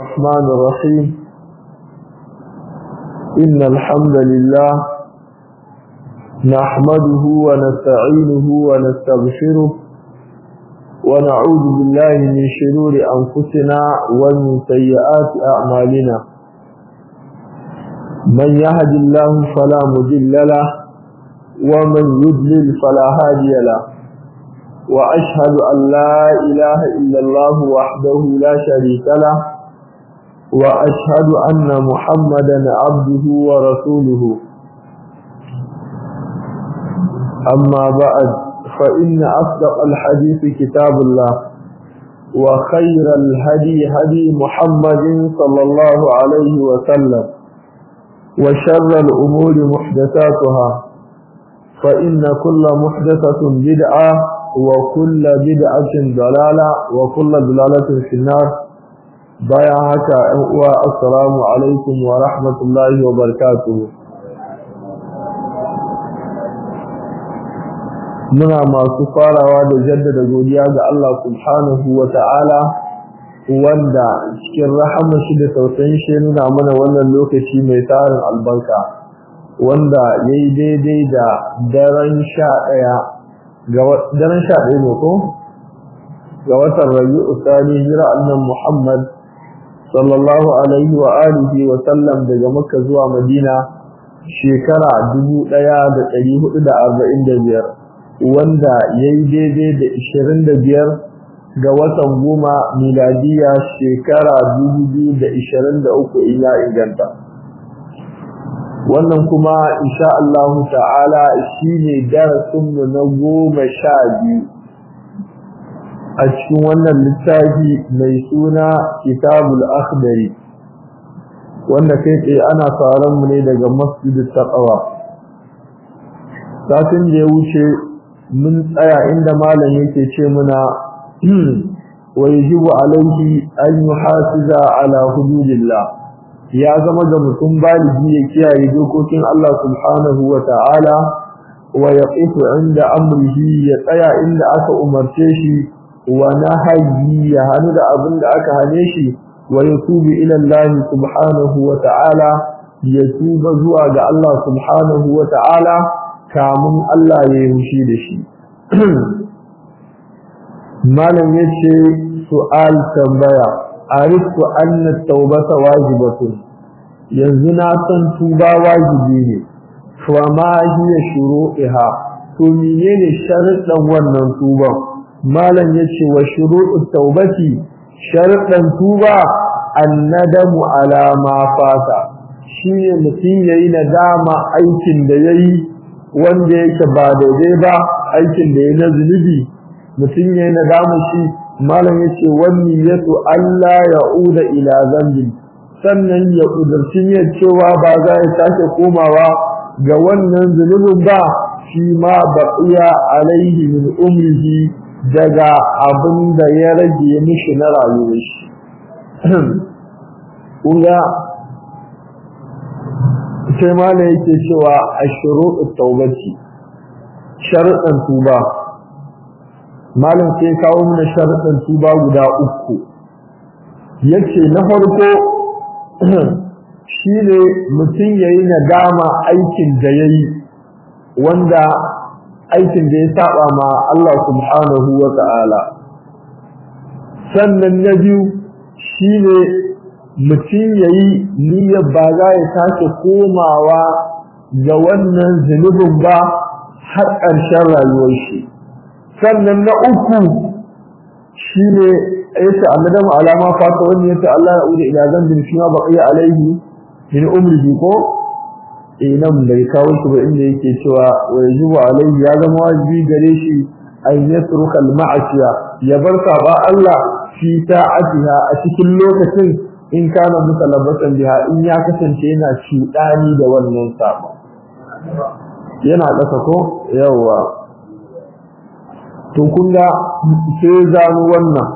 الرحمن الرحيم إن الحمد لله نحمده ونستعينه ونستغفره ونعوذ بالله من شرور أنفسنا ومن سيئات أعمالنا من يهد الله فلا مضل له ومن يضلل فلا هادي له وأشهد أن لا إله إلا الله وحده لا شريك له وأشهد أن محمدا عبده ورسوله أما بعد فإن أصدق الحديث كتاب الله وخير الهدي هدي محمد صلى الله عليه وسلم وشر الأمور محدثاتها فإن كل محدثة بدعة وكل بدعة ضلالة وكل ضلالة في النار بايعك والسلام عليكم ورحمة الله وبركاته muna masu farawa da jaddada godiya ga Allah subhanahu wa ta'ala wanda cikin rahama shi da tausayin shi nuna mana wannan lokaci mai tarin albarka wanda ya yi daidai da daren sha ɗaya daren sha ɗaya ne ko ga watan rayu usani jira annan muhammad sallallahu alaihi wa alihi wa sallam daga makka zuwa madina shekara dubu ɗaya da ɗari hudu da arba'in da biyar wanda ya yi daidai da ishirin da biyar ga watan goma miladiya shekara dubu biyu da ishirin da uku in ya inganta wannan kuma insha Allah ta'ala shine darasinmu na goma sha biyu a cikin wannan littafi mai suna kitabul akhdari wanda kai tsaye ana sauran mu ne daga masjidit taqwa satin da ya wuce mun tsaya inda malam yake ce muna wa yajibu alaihi an yuhasiza ala hududillah ya zama ga mutum baligi ya kiyaye dokokin Allah subhanahu wa ta'ala wa yaqifu inda amrihi ya tsaya inda aka umarce shi wa nahyi ya hanu da abin da aka hane shi wa yatubu ila Allah subhanahu wa ta'ala ya tuba zuwa ga Allah subhanahu wa ta'ala kamun Allah ya yi mushi da shi malam yace su'al tambaya arifu anna taubata wajibatun yanzu na san tuba wajibi ne fa ma hiya shuru'iha to menene sharuɗan wannan tuban malam yace wa shuru'ut taubati sharuɗan tuba annadamu ala ma fata shine mutum yayi nadama aikin da yayi wanda yake ba daidai ba aikin da yayi na zunubi mutum yayi nadama shi malam yace wani yato Allah ya'uda ila zambi sannan ya kudurci ne cewa ba za ya sake komawa ga wannan zunubin ba shi ma baqiya alaihi min umrihi daga abin da ya rage mishi na rayuwar shi kunga sai malam yake cewa ashru'ut tawbati sharuɗan tuba malam sai kawo mana sharuɗan tuba guda uku yace na farko shine mutum yayi nadama aikin da yayi wanda aikin da ya saba ma Allah subhanahu wa ta'ala sannan na biyu shine mutum yayi niyyar ba za ya sake komawa ga wannan zunubin ba har ƙarshen rayuwar shi sannan na uku shine yace annadamu alama fata wanda yace Allah ya ude ila zambin shi ma baqiya alaihi min umrihi ko eh nan bai kawo shi ba inda yake cewa wa yajibu alaihi ya zama wajibi gare shi an yatruka al-ma'asiya ya bar saba Allah fi ta'atiha a cikin lokacin in kana mutalabbasan biha in ya kasance yana cuɗani da wannan saba yana ƙasa ko yawa to kun ga sai zanu wannan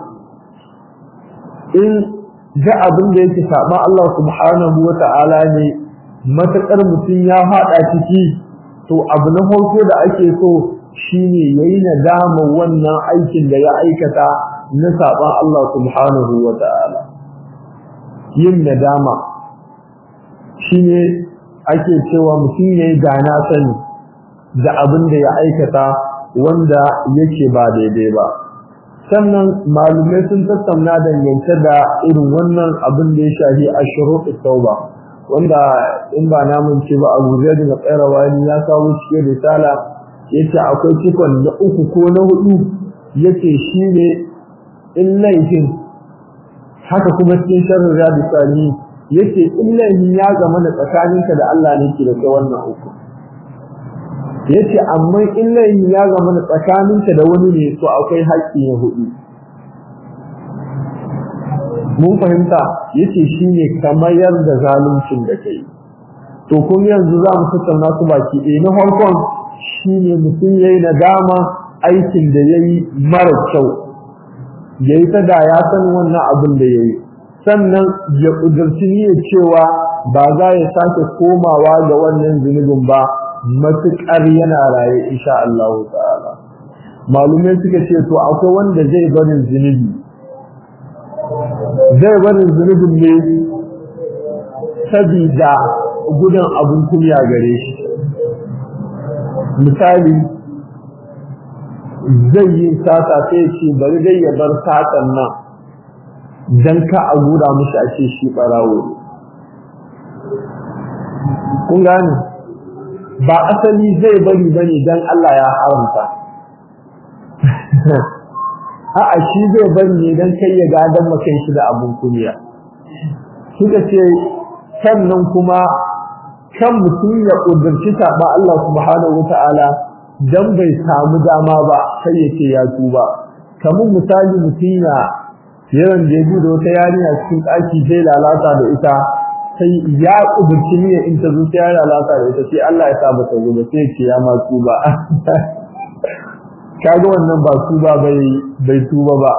in ga abin da yake saba Allah subhanahu wata'ala ne matakar mutum ya fada ciki to abu na farko da ake so shine yayi nadama wannan aikin da ya aikata na saban Allah subhanahu wata'ala yin nadama shine ake cewa mutum ya yi gana sani da abin da ya aikata wanda yake ba daidai ba sannan malumai sun tattauna dangance da irin wannan abin da ya shafi a shuruɗi tauba wanda in ba namun ce ba abu zai da tsara wani ya kawo cikin risala yace akwai cikon na uku ko na hudu yace shine in laifin haka kuma cikin sharrin rabi sani yace in laifin ya zama da tsakaninka da Allah ne ke da kai wannan uku yace amma in laifin ya zama da tsakaninka da wani ne to akwai haƙƙi na hudu mun fahimta yace shine kamar da zaluncin da kai to kun yanzu za mu tattauna su baki ɗaya na farkon shine mutum yayi nadama aikin da yayi mara kyau yayi ta da ya san wannan abin da yayi sannan ya kudurci niyyar cewa ba za ya sake komawa ga wannan zunubin ba matuƙar yana raye insha Allah ta'ala malumai suka ce to akwai wanda zai barin zunubi zai barin zunubin ne sabida gudun abun kunya gare shi misali zai yi sata sai ce bari dai ya bar satan nan dan ka a gura mishi a ce shi barawo kun gane ba asali zai bari bane dan Allah ya haramta a'a shi zai bari ne dan kai ya gadan makan shi da abun kunya suka ce sannan kuma kan mutum ya kudurci saba Allah subhanahu wataala dan bai samu dama ba sai ya ce ya tuba kamar misali mutum ya yaron da ya da wata yarinya cikin ɗaki sai lalata da ita sai ya kudurci ne in ta zo sai ya lalata da ita sai Allah ya sa ba ta zo ba sai ce ya ma tuba kaga wannan ba tuba bai bai tuba ba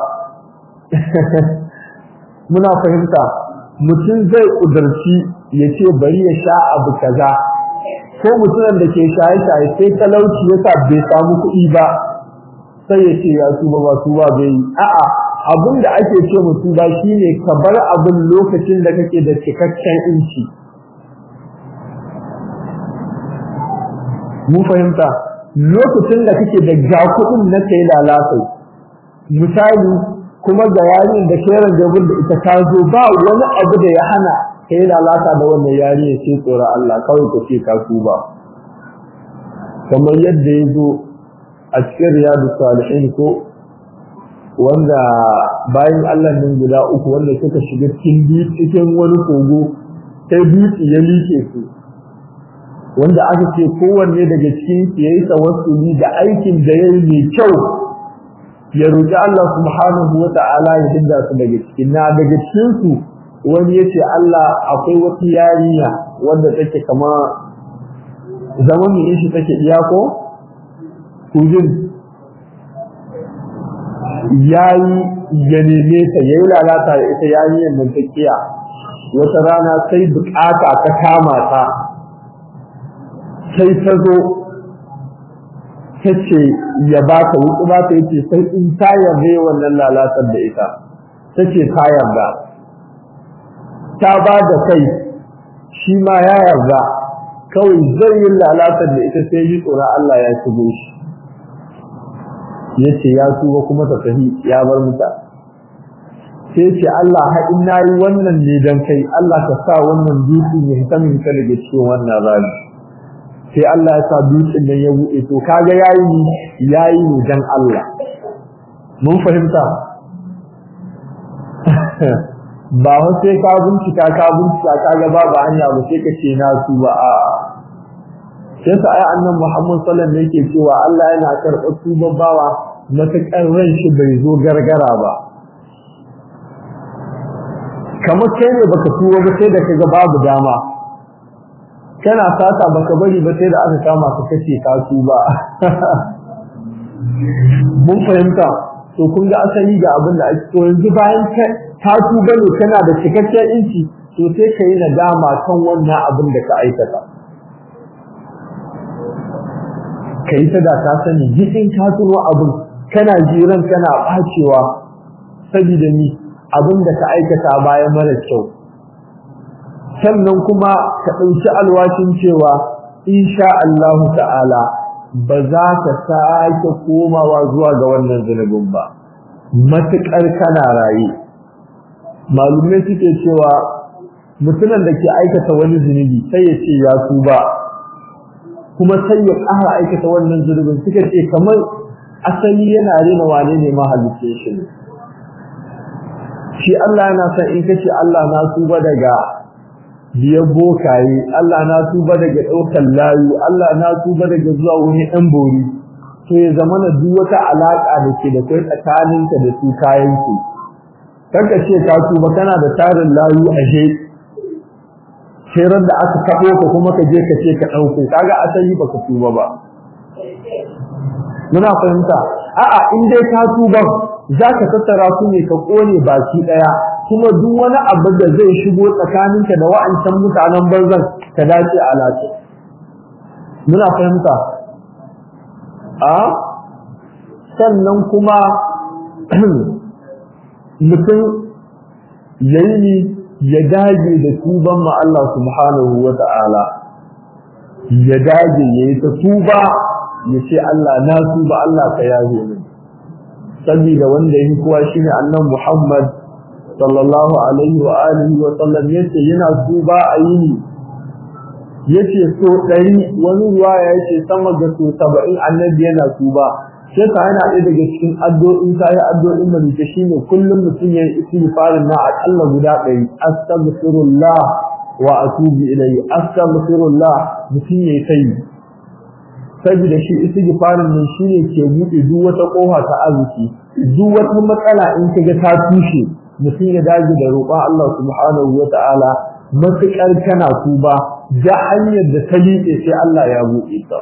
muna fahimta mutum zai kudurci ya ce bari ya sha abu kaza ko mutumin da ke shaye-shaye sai talauci ya sa bai samu kuɗi ba sai ya ce ya tuba ba tuba bai a'a abin da ake ce mutu ba shine ka bar abin lokacin da kake da cikakken inci mu fahimta lokacin da kake da ga kuɗin na kai lalata misali kuma ga yarin da ke rangabin da ita ta zo ba wani abu da ya hana ka yi lalata da wannan yari ya ce tsoron Allah kawai ka ce ka ba kamar yadda ya zo a cikin riyadu salihin ko wanda bayan Allah nan guda uku wanda suka shiga cikin cikin wani kogo sai dutse ya like su wanda aka ce kowanne daga cikin su yayi tawassuli da aikin da yayi mai kyau ya roki Allah subhanahu wata'ala ya dinga su daga cikin na daga cikin su wani yace Allah akwai wata yarinya wanda take kama zaman ne shi take iyako kujin yayi ya neme ta yayi lalata da ita yarinyar nan ta kiya wata rana sai bukata ta kama ta sai ta zo ta ce ya ba ta wuku ba ta yace sai in ta yarda wannan lalatar da ita ta ce ta yarda ta ba da kai shi ma ya yarda kawai zai yi lalatar da ita sai yi tsoron Allah ya shigo shi yace ya tuba kuma ta tafi ya bar muta sai ce Allah ha in nayi wannan ne dan kai Allah ka sa wannan dutse ya hita min ka daga cikin wannan rami sai Allah ya sa dutsen nan ya buɗe to kaga yayi yayi ne dan Allah mun fahimta ba wa sai ka bincika ka bincika kaga babu hanya ba sai ka ce na tuba a sai sa ai annabi Muhammad sallallahu alaihi wasallam yake cewa Allah yana karɓar tuban bawa matakan ran shi bai zo gargara ba kamar kai ne baka tuba ba sai da kaga babu dama kana sata baka bari ba sai da aka kama ka kace ka tuba mun fahimta to kun ga asali ga abin da ake to yanzu bayan ka tuba ne kana da cikakken inci to sai ka yi nadama kan wannan abin da ka aikata ka yi ta da ka sani jikin ka tuno abin kana jiran kana bacewa saboda ni abin da ka aikata bayan mara kyau sannan kuma ka ɗauki alwashin cewa insha Allah ta'ala ba za ka sake komawa zuwa ga wannan zunubin ba matuƙar kana raye malumai suke cewa mutumin da ke aikata wani zunubi sai ya ce ya tuba kuma sai ya ƙara aikata wannan zunubin suka ce kamar asali yana rena wane ne mahalicce shi shi Allah yana son in kace Allah na tuba daga biyan bokaye Allah na tuba daga ɗaukar layu Allah na tuba daga zuwa wani ɗan bori to ya zama na duk wata alaƙa da ke da kai tsakaninka da su kayan ku kanka ce ka tuba kana da tarin layu a je sai da aka kaɓo ka kuma ka je ka ce ka ɗauko kaga asali baka tuba ba muna fahimta a'a in dai ka tuba za ka tattara su ne ka kone baki ɗaya kuma duk wani abu da zai shigo tsakaninka da wa'ancan mutanen banzan ka dace a lati muna fahimta a sannan kuma mutum yayi ya dage da tuban ma Allah subhanahu wa ta'ala ya dage yayi ta tuba ya ce Allah na tuba Allah ka yaje min saboda wanda yake kowa shine annabi Muhammad sallallahu alaihi wa alihi wa sallam yace yana tuba a yini yace so ɗari wani ruwa yace sama ga so 70 annabi yana tuba sai ka yana ɗaya daga cikin addu'o'in ta yi addu'o'in malike shine kullum mutum ya yi istighfarin na akalla guda ɗari astaghfirullah wa atubu ilayhi astaghfirullah mutum ya yi sai saboda shi istighfarin nan shine ke buɗe duk wata kofa ta arziki duk wata matsala in kaga ta tushe mutum ya dage da roƙon Allah subhanahu wa ta'ala matuƙar kana tuba da hanyar da ta liƙe sai Allah ya buɗe ta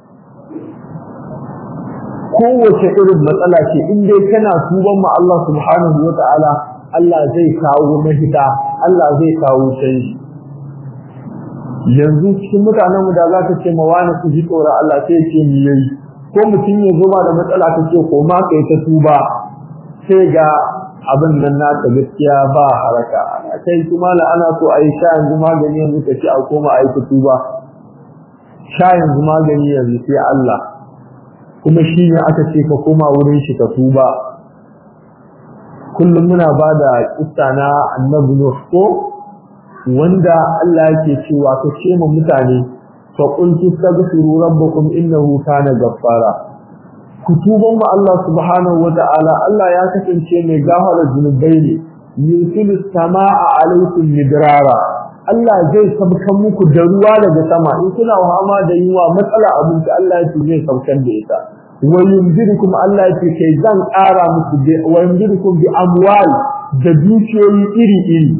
kowace irin matsala ce in dai kana tuban ma Allah subhanahu wa ta'ala Allah zai kawo mahita Allah zai kawo canji yanzu cikin mutanenmu da za ka ce ma wani su ji tsoron Allah sai ce ni yayi ko mutum ya zo ma da matsala ka ce ko ma kai ta tuba sai ga abin nan naka gaskiya ba haraka kai kuma la ana so a yi sha yanzu magani yanzu ka ce a koma a yi ta tuba sha yanzu magani yanzu sai Allah kuma shi ne aka ce ka koma wurin shi ka tuba kullum muna ba da kissa na annabi Nuh ko wanda Allah yake cewa ka ce ma mutane fa qul tastaghfiru rabbakum innahu kana ghaffara ku tuban ma Allah subhanahu wata'ala Allah ya kasance mai gafara zunubai ne yusilu samaa alaikum midrara Allah zai sabkan muku da ruwa daga sama in kuna wahama da yiwa matsala abinci Allah ya ce zai sabkan da ita wa yunzirukum Allah ya ce kai zan ƙara muku wa yunzirukum bi amwal da dukiyoyi iri iri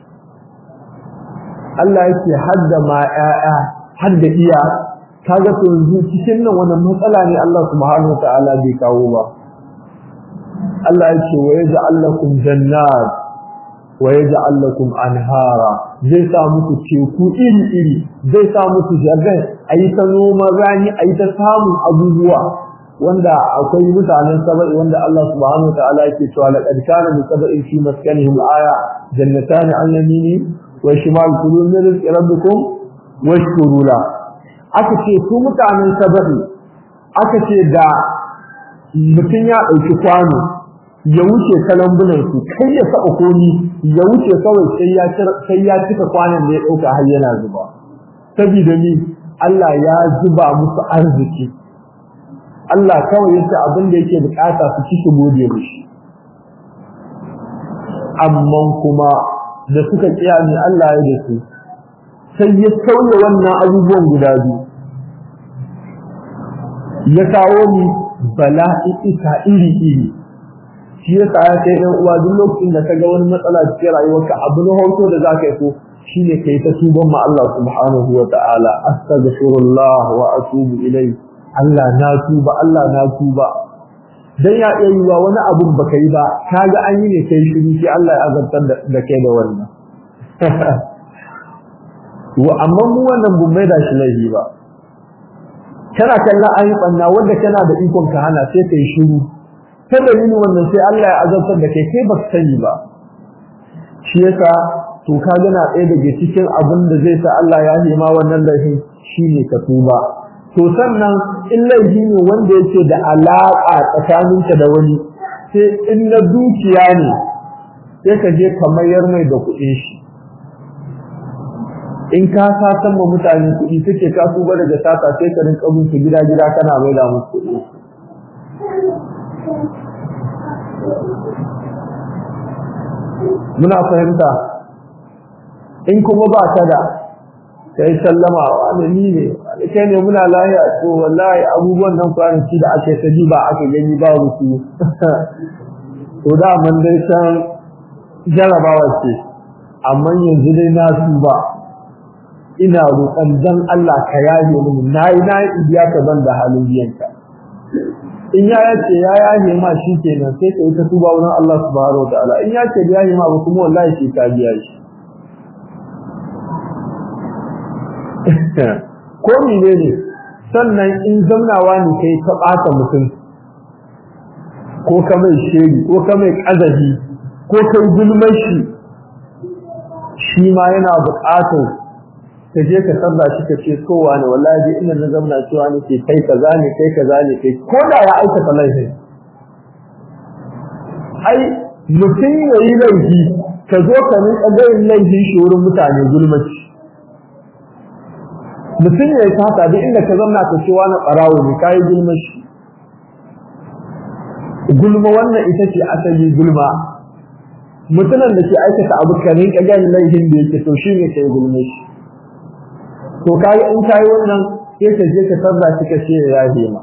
Allah yake hadda ma ƴaƴa hadda iya kaga to yanzu cikin nan wannan matsala ne Allah subhanahu wataala bai kawo ba Allah yake wa yaj'al lakum jannat wa yaj'al lakum anhara zai sa muku teku iri iri zai sa muku jagai ayi ta noman rani ayi ta samun abubuwa wanda akwai mutanen saba'i wanda Allah subhanahu wataala yake cewa laqad kana li saba'in fi maskanihim aya jannatan an yamini wa shimal kulu min rizqi rabbikum washkuru la aka ce su mutanen saba'i aka ce da mutum ya dauki kwano ya wuce kalambunan su kai ya saba komi ya wuce kawai sai ya sai ya cika kwanan da ya dauka har yana zuba saboda ni Allah ya zuba musu arziki Allah kawai yace abin da yake bukata su ci su gode mishi amma kuma da suka kiyami Allah ya da su sai ya sauya wannan abubuwan guda biyu ya kawo ni bala'i ita iri iri shi ya sa ya kai ɗan uwa duk lokacin da ka ga wani matsala cikin rayuwarka abu na hoto da za ka yi so shine kai ta tuban ma Allah subhanahu wa ta'ala astaghfirullah wa atubu ilayhi Allah na tuba Allah na tuba dan ya iya yiwa wani abun baka yi ba kaga an yi ne kai shiru sai Allah ya azabtar da kai da wannan wa amma mu wannan bun mai da shi laifi ba kana kallon ayi banna wanda kana da ikon ka hana sai kai shiru ta dalilin wannan sai Allah ya azabtar da kai kai baka sani ba shi yasa to ka gana ɗaya daga cikin abin da zai sa Allah ya nema wannan laifin shine ka tuba to sannan in laifi ne wanda yake da alaƙa tsakaninka da wani sai in na dukiya ne sai ka je ka mayar mai da kuɗin shi in ka satan ma mutane kuɗi suke ka tuba daga sata sai ka rinka bin su gida gida kana mai da musu kuɗi muna fahimta in kuma ba ka da kai sallama wani ni ne kai ne muna lahiya to wallahi abubuwan nan kwanaki da ake ta ba aka gani ba musu to da man dai san jarabawa ce amma yanzu dai na su ba ina roƙon dan Allah ka yaye mini nayi nayi ibiya ka ban da halin biyanka in ya yace ya yaye ma shi kenan sai ka yi ta tuba wurin Allah subhanahu wataala in ya ce yaye ma ba kuma wallahi shi ka biya shi ko mene ne sannan in zamnawa ne kai ta ɓata mutum ko ka mai shegi ko ka mai ƙazafi ko kai gulmar shi shi ma yana buƙatar ka je ka sarra shi ka ce kowa ne wallahi ina na zamna cewa ne ke kai kaza ne kai kaza ne kai ko da ya aikata laifin ai mutum ya yi laifi ka zo ka rinka gayin laifin shi wurin mutane gulmaci mutum ya yi sata duk inda ka zamna ka ce wani ɓarawo ne ka yi gulmaci gulma wannan ita ce asali gulma mutumin da ke aikata abu ka rinka gayin laifin da yake to shi ne ka yi gulmaci to kai in kai wannan sai ka je ka sarra shi ka ce ya ma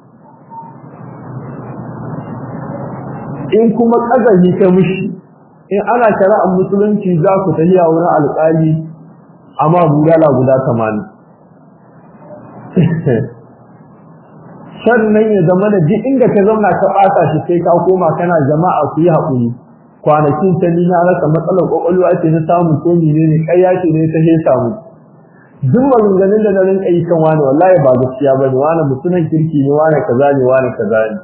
in kuma kazahi ka mishi in ana shari'ar musulunci za ku tafiya wurin alƙali amma bulala guda 80 sannan ya zama da duk inda ka zauna ka ɓata shi sai ka koma kana jama'a ku yi haƙuri kwanakin ta ni na rasa matsalar ƙwaƙwalwa ce na samu ko menene ƙarya ce ne ta hesa mu duk maganganun da na rinka yi kan wani wallahi ba gaskiya ba ne wani mutumin kirki ne wani kaza ne wani kaza ne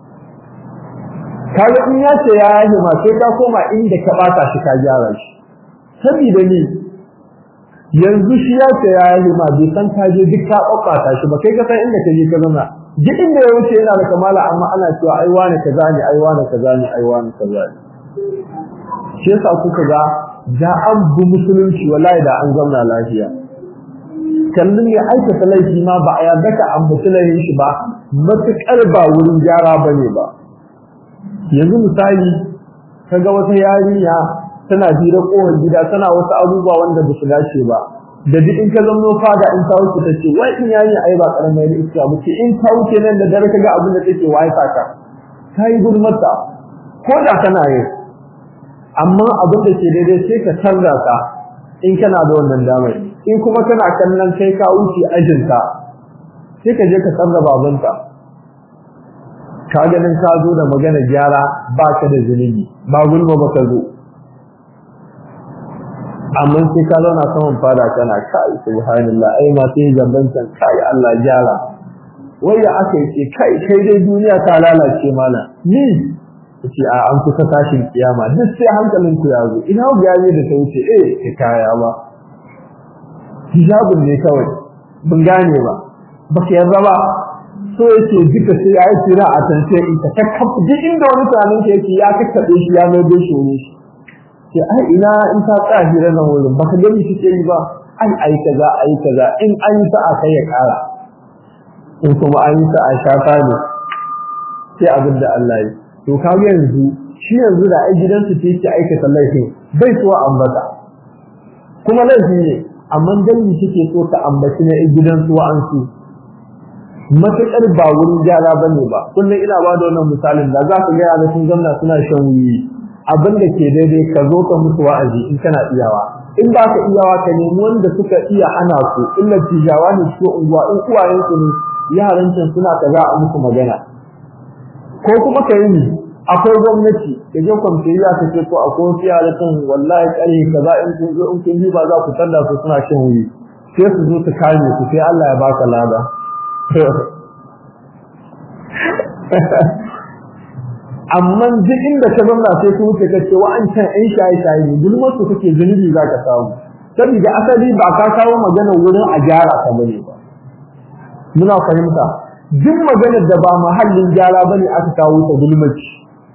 kaga in ya ce ya yi ma sai ka koma inda ka bata shi ka gyara shi saboda ni yanzu shi ya ce ya yi ma bai san ka je duk ka ɓaɓɓata shi ba kai ka san inda ka je ka zama duk inda ya wuce yana da kamala amma ana cewa ai wani kaza ne ai wani kaza ne ai wani kaza ne shi yasa kuka ga da an bi musulunci wallahi da an zauna lafiya kallon ya aikata laifi ma ba a yarda ka ambaci laifin shi ba matuƙar ba wurin gyara ba ne ba yanzu misali kaga wata yarinya tana jira kohon gida tana wasu abubuwa wanda ba su dace ba da duk in ka zama fada in ta wuce ta ce wai in yayi ai ba karamar iska ba ce in ta wuce nan da dare kaga abin da take wai saka kai gulmata ko da kana yi amma abin da ke daidai sai ka canza ka in kana da wannan damar in kuma kana kallon kai ka wuce ajinka sai ka je ka sarra babanka ka ganin ka zo da magana gyara ba ka da zunubi ba gulma ba ka zo amma sai ka zauna saman fada kana kai subhanallah ai ma sai zambancan kai Allah gyara wai ya aka yi kai kai dai duniya ta lalace mana ni ce a an kusa tashin kiyama duk sai hankalin ku ya zo ina ga yayi da ta wuce eh ka kaya ba hijabun ne kawai bin gane ba baka yarda ba so yake duka sai ya yi tsira a tance in ta kakkafa duk inda wani tunanin ke yake ya kakkaɓe shi ya mai bai shi shi sai ai ina in ta tsaya hira nan wurin baka gani shi ke yi ba ai ai kaza ai kaza in an yi sa'a kai ya ƙara in kuma an yi sa'a shafa ne sai abin da Allah yi to kaga yanzu shi yanzu da ai gidansu ce yake aikata laifin bai so ambata kuma laifi ne amma dangi suke so ta ambaci na gidansu wa'ansu matuƙar ba wurin gyara ba ne ba kullum ina ba da wannan misalin da za ka gaya da sun zamna suna shan wuyi abin da ke daidai ka zo ka musu wa'azi in kana iyawa in ba ka iyawa ka nemi wanda suka iya ana su illa tijawa ne cikin unguwa in uwayen su ne yaran can suna kaza a musu magana ko kuma ka yi akwai gwamnati ka je kwamfiyya ka ce ko akwai wasu yara kan wallahi ƙarfi kaza in kun zo in kun yi ba za ku tanda su suna shan wuyi sai su zo su kame su sai Allah ya baka lada amma duk inda ka zauna sai ku wuce ka ce wa'ancan ɗan shaye-shaye ne gulmar su kake zunubi za ka samu saboda asali ba ka kawo magana wurin a gyara ka bane ba muna fahimta duk maganar da ba mahallin gyara bane aka kawo ta gulmaci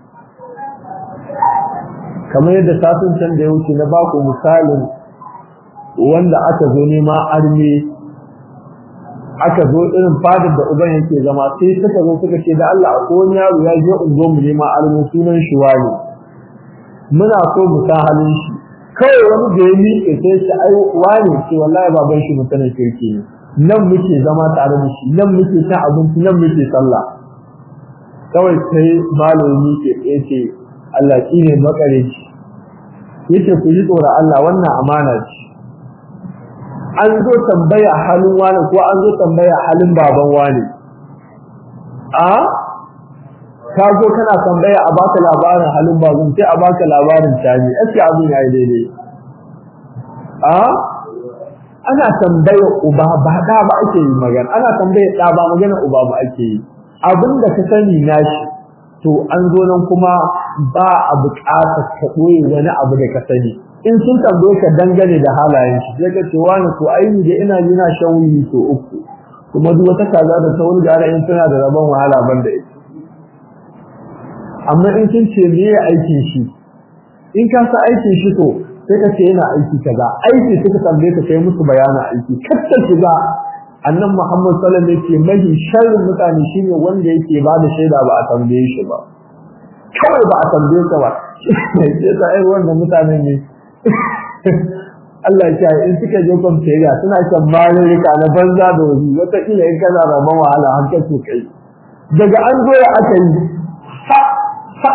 kamar yadda satin can da ya wuce na baku misalin wanda aka zo nema arme aka zo irin fadar da uban yake zama sai suka zo suka ce da Allah ko wani yaro ya je ungo mu nema arme sunan shi wani muna so mu san halin shi kawai wani da ya miƙe sai shi ai wani ce wallahi baban shi mutanen kirki ne nan muke zama tare da shi nan muke cin abinci nan muke sallah kawai sai malami ke yace Allah shi ne makareci yace ku yi tsoron Allah wannan amana ce an zo tambaya halin wani ko an zo tambaya halin baban wani a ka zo kana tambaya a baka labarin halin baban sai a baka labarin tani ake abin yayi daidai a ana tambaya uba ba da ba ake yi magana ana tambaya da ba magana uba ba ake yi abin da ka sani nashi to an zo nan kuma ba a buƙatar ka ɓoye wani abu da ka sani in sun tambaye ka dangane da halayen shi sai ka ce wani to ai ni da ina jina shan wuyi to uku kuma duk wata kaza da ta wuri gara in tana da rabon wahala ban da ita amma in sun ce me ya aikin shi in ka sa aikin shi to sai ka ce yana aiki kaza aiki suka tambaye ka kai musu bayanin aiki katta shiga annan Muhammad sallallahu alaihi wasallam yake mahi sharrin mutane shine wanda yake ba da shaida ba a tambaye shi ba kawai ba a tambaye ka ba sai ta ai wannan mutanen ne Allah ya in suka je kwamferiya suna kan marurruka na banza da wuri wataƙila in kana rabon wahala har ka so kai daga an zo ya aka yi ha ha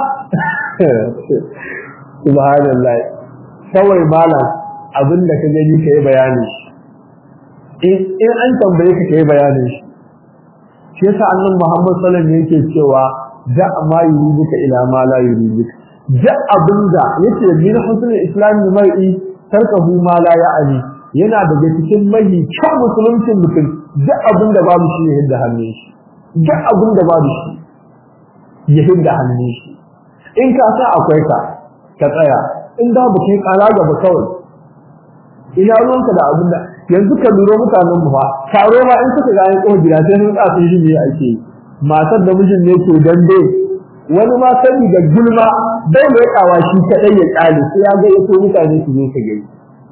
subhanallah kawai malam abin da ka gani ka yi bayani in an tambaye ka kai bayanin shi shi yasa annabi Muhammad sallallahu alaihi wasallam yake cewa da ma yuribuka ila ma la yuribuka da abinda yake min husnul islam mar'i tarkahu ma la ya'ni yana daga cikin mahi kyan musuluncin mutum da abinda babu shi ya hidda hannun shi da abinda babu shi ya hidda hannun shi in ka sa akwai ka ka tsaya in da bu kai kara gaba kawai ina ruwanka da abin da yanzu ka lura mutanen mu fa taro ma in suka ga an ko gida sai sun tsaya shi ne ake matar da mijin ne ke dambe wani ma sani da gulma bai mai kawa shi kadai ya kale sai ya ga yaso mutane su zo ka gani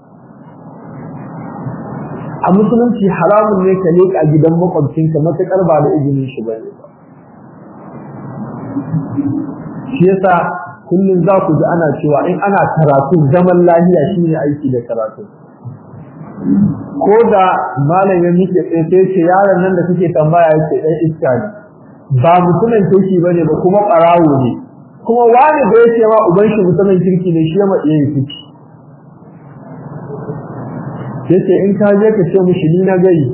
a musulunci haramun ne ka leka gidan makwabcinka matakar ba da izinin shi bane ba shi yasa kullum za ku ji ana cewa in ana karatu zaman lahiya shine aiki da karatu ko da malam ya miƙe tsaye sai ce yaron nan da kake tambaya yake dan iska ne ba mutumin kirki bane ba kuma ɓarawo ne kuma wani da yake ma uban shi mutumin kirki ne shi ya ma iya yi yace in ka je ka ce mishi ni na gari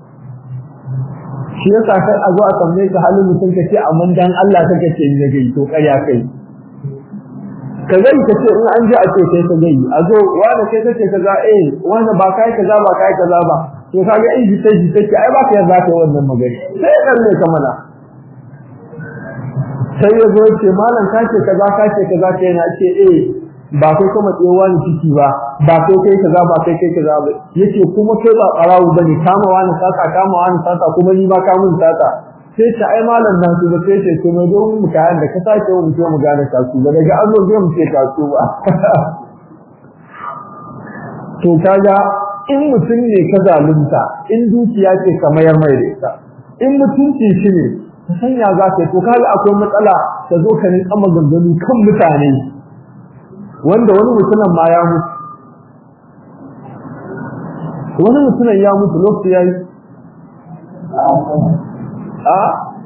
shi yasa kai a zo a tambaye ka halin mutum ka ce amma dan Allah kake ce ni na gari to ƙarya kai ka gani ka ce in an ji a ce kai ka gani a zo wanda kai kace kaza eh wanda ba kai kaza ba kai kaza ba to kaga in ji sai ji take ai ba ka yarda kai wannan magana sai dan ne ka mana sai ya zo ce malam ka ce kaza ka ce kaza kai na ce eh ba kai kuma tsewa ni ciki ba ba kai kai kaza ba kai kai kaza ba yace kuma kai ba karawu bane kama wani saka kama wani saka kuma ni ba ka mun saka sai ta ai malam nan su sai ce to mai don mu kayan da ka sake mu ce mu gane kasu ba daga an zo zai mu ce kasu ba to kaga in mutum ne ka zalunta in dukiya ce ka mayar mai da ita in mutunci shi ne ka sanya za ka to kaga akwai matsala ka zo ka rinka maganganu kan mutane wanda wani mutumin ma ya mutu wani mutumin ya mutu lokaci yayi a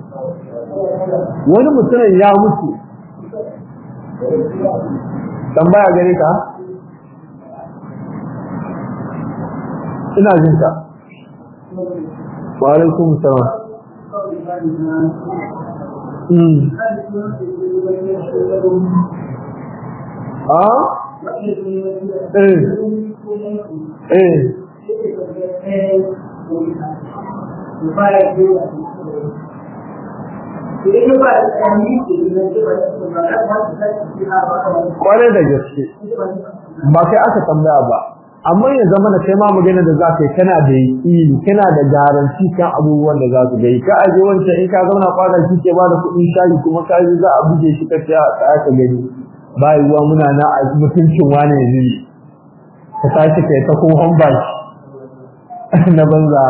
wani mutumin ya mutu tambaya gare ka ina jin ka wa alaikum salam mm a eh eh kwarai da gaske ba kai aka tambaya ba amma ya zama da kai ma magana da za ka yi kana da yaƙini kana da garanti kan abubuwan da za su ga ka aje wancan in ka zauna kwana shi ke bada kuɗin shayi kuma ka yi za a buge shi ka ce a tsaya ka gani ba yiwuwa muna na a mutuncin wani yanzu ka tashi kai ta kohon baki na banza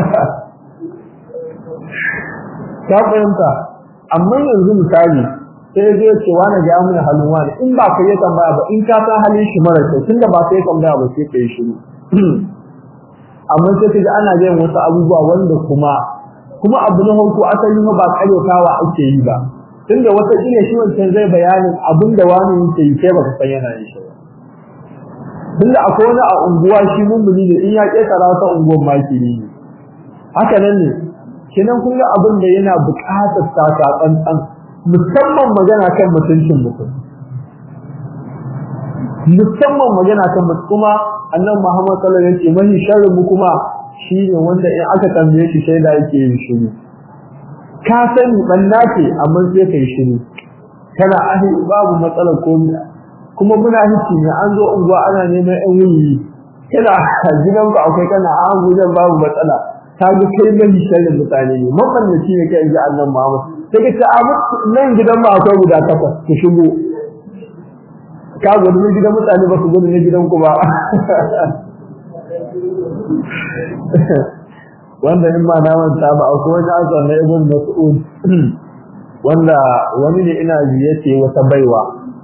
ka fahimta amma yanzu misali sai zai ce wani ga mun halin wani in ba ka yi tambaya ba in ka san halin shi mara kyau tunda ba sai tambaya ba sai ka yi shiru amma sai ka ji ana yin wasu abubuwa wanda kuma kuma abu na farko asali ba karyatawa ake yi ba tunda wata kila shi wancan zai bayanin abin da wani yake yi kai baka san yana yin shi ba tunda akwai wani a unguwa shi mummuni ne in ya ƙetara ta unguwar maki ne haka nan ne kenan kun ga abin da yana buƙatar taka tsantsan musamman magana kan mutuncin mutum musamman magana kan mutum kuma annabi Muhammad sallallahu alaihi wasallam yake sharrin mu kuma shine wanda in aka tambaye shi shaida yake yin shiru ka sani banna ce amma sai kai shiru kana ahi babu matsalar komai kuma muna hici ne an zo unguwa ana neman yan wuyi kana gidan ku akwai kana a gujen babu matsala ta ga kai mai sharrin mutane ne mabannaci ne kai ji annabi Muhammad sai ka ce a nan gidan ma akwai guda takwas ku shigo ka gudu ne gidan mutane ba su gudu ne gidan ku ba wanda in ma na manta ba akwai wani asar na ibn mas'ud wanda wani ne ina ji yace wata baiwa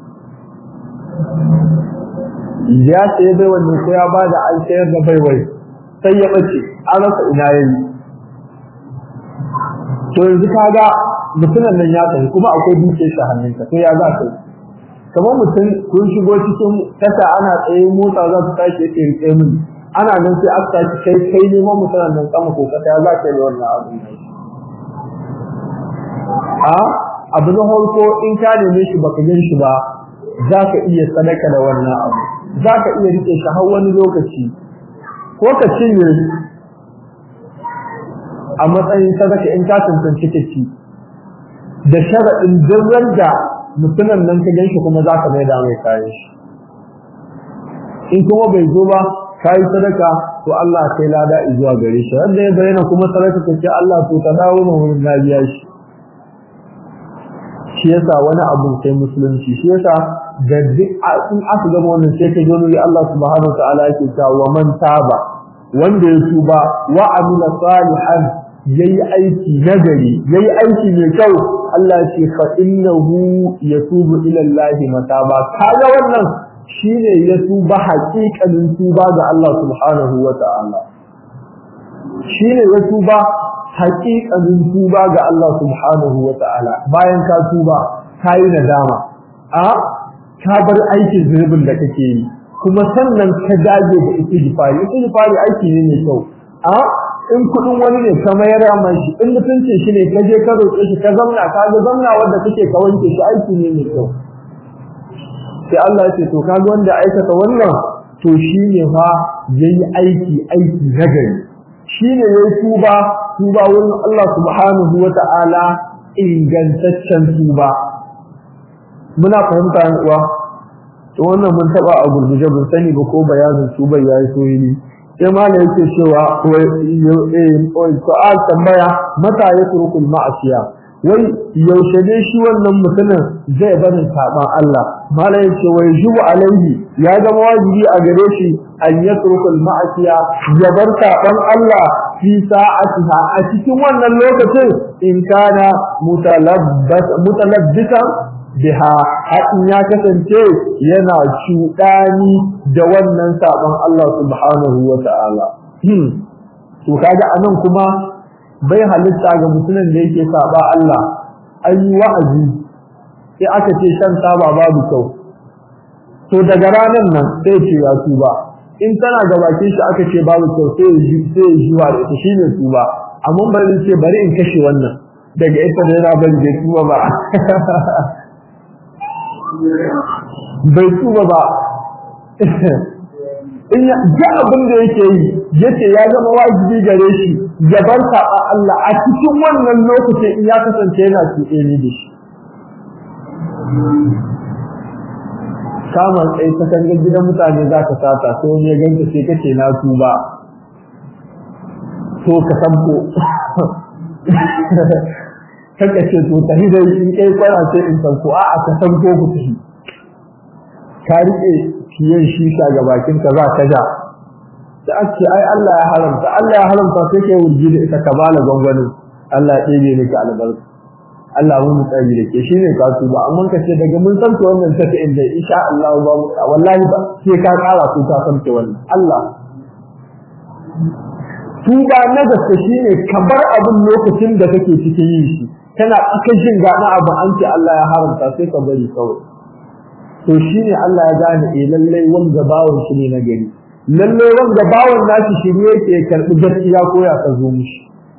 ya ce baiwa ne ko ya bada an sayar da baiwai sai ya bace an rasa ina yayi to yanzu kaga mutumin nan ya tafi kuma akwai dukiyar shi hannunka to ya za ka yi kamar mutum kun shigo cikin kasa ana tsaye motsa za su tashi yake rike min ana nan sai aka tashi kai kai neman mutumin nan kama ko kasa ya za ka yi wannan abu a abu na farko in ka neme shi baka gan shi ba za ka iya sadaka da wannan abu za ka iya rike shi har wani lokaci ko ka cinye a matsayin sadaka in ka tantance ka ci da sharaɗin duk da mutumin nan ka ganshi kuma za ka mai da mai kayan shi in kuma bai zo ba ka yi sadaka to Allah kai lada zuwa gare shi wanda ya bayyana kuma sadaka ta ce Allah to ta dawo ma wurin na biya shi shi yasa wani abu sai musulunci shi yasa da duk in aka gama wannan sai ka gano Allah subhanahu wa ta'ala yake cewa wa man taba wanda ya tuba wa amila salihan yayi aiki nagari yayi aiki mai kyau Allah ya ce fa innahu yatubu ila Allah mataba kaga wannan shine ya tuba haƙiƙanin tuba ga Allah subhanahu wata'ala shine ya tuba haƙiƙanin tuba ga Allah subhanahu wata'ala bayan ka tuba kai nadama a ka bar aikin zunubin da kake yi kuma sannan ka dage da istighfari istighfari aiki ne mai kyau a in kudin wani ne ka mayar mai shi in mutuncin shi ne ka je ka roƙe shi ka zamna ka ga zamna wanda kake ka wanke shi aiki ne mai kyau sai Allah ya ce to kaga wanda aikata wannan to shine fa yayi aiki aiki nagari shine yayi tuba tuba wurin Allah subhanahu wata'ala ingantaccen tuba muna fahimta yan uwa to wannan mun taba a gurguje bin sani ba ko bayanin tuba yayi soyini sai malam yake cewa su'al tambaya mata ya turkul ma'asiya wai yaushe ne shi wannan mutumin zai bari saban Allah malam yake wai jubu alaihi ya zama wajibi a gare shi an ya turkul ma'asiya ya bar saban Allah fi sa'atiha a cikin wannan lokacin in kana mutalabbas mutalabbisan biha haɗin ya kasance yana cuɗani da wannan saɓon Allah subhanahu wa ta'ala. To kaga anan kuma bai halitta ga mutumin da yake saɓa Allah, an yi wa'azi sai aka ce shan taba babu kyau. To daga ranar nan sai ce ya tuba, in tana ga bakin shi aka ce babu kyau sai ya zuwa da ita shine tuba, amma bari ce bari in kashe wannan. Daga ita da yana bari bai tuba ba. bai tuba ba in ya ga abin da yake yi yace ya zama wajibi gare shi ya bar saba Allah a cikin wannan lokacin in ya kasance yana tuɗe ni da shi kama tsaye ta kan gidan mutane za ka sata sai wani ya ganta sai kace na tuba to ka sanko kaka ce to ta hidai in kai kwana sai in sanko a'a ka sanko ku tafi ka rike kiyan shisha ga bakin ka za ka ja da ake ai Allah ya haramta Allah ya haramta sai kai wurgi da ita ka bala gwangwanin Allah ya ɗebe ni ka albarka Allah mun mu tsari da ke shine ka tuba amma ka ce daga mun san to wannan take inda insha Allah ba mu wallahi ba sai ka kara ku ka san wannan Allah tuba na gaske shine ka bar abin lokacin da kake cikin yin shi kana cikin jin gana abu an ce Allah ya haramta sai ka bari kawai to shine Allah ya gane eh lalle wanda bawon shi ne na gari lalle wanda bawon nashi shi ne yake karbi gaskiya ko ya ka zo mishi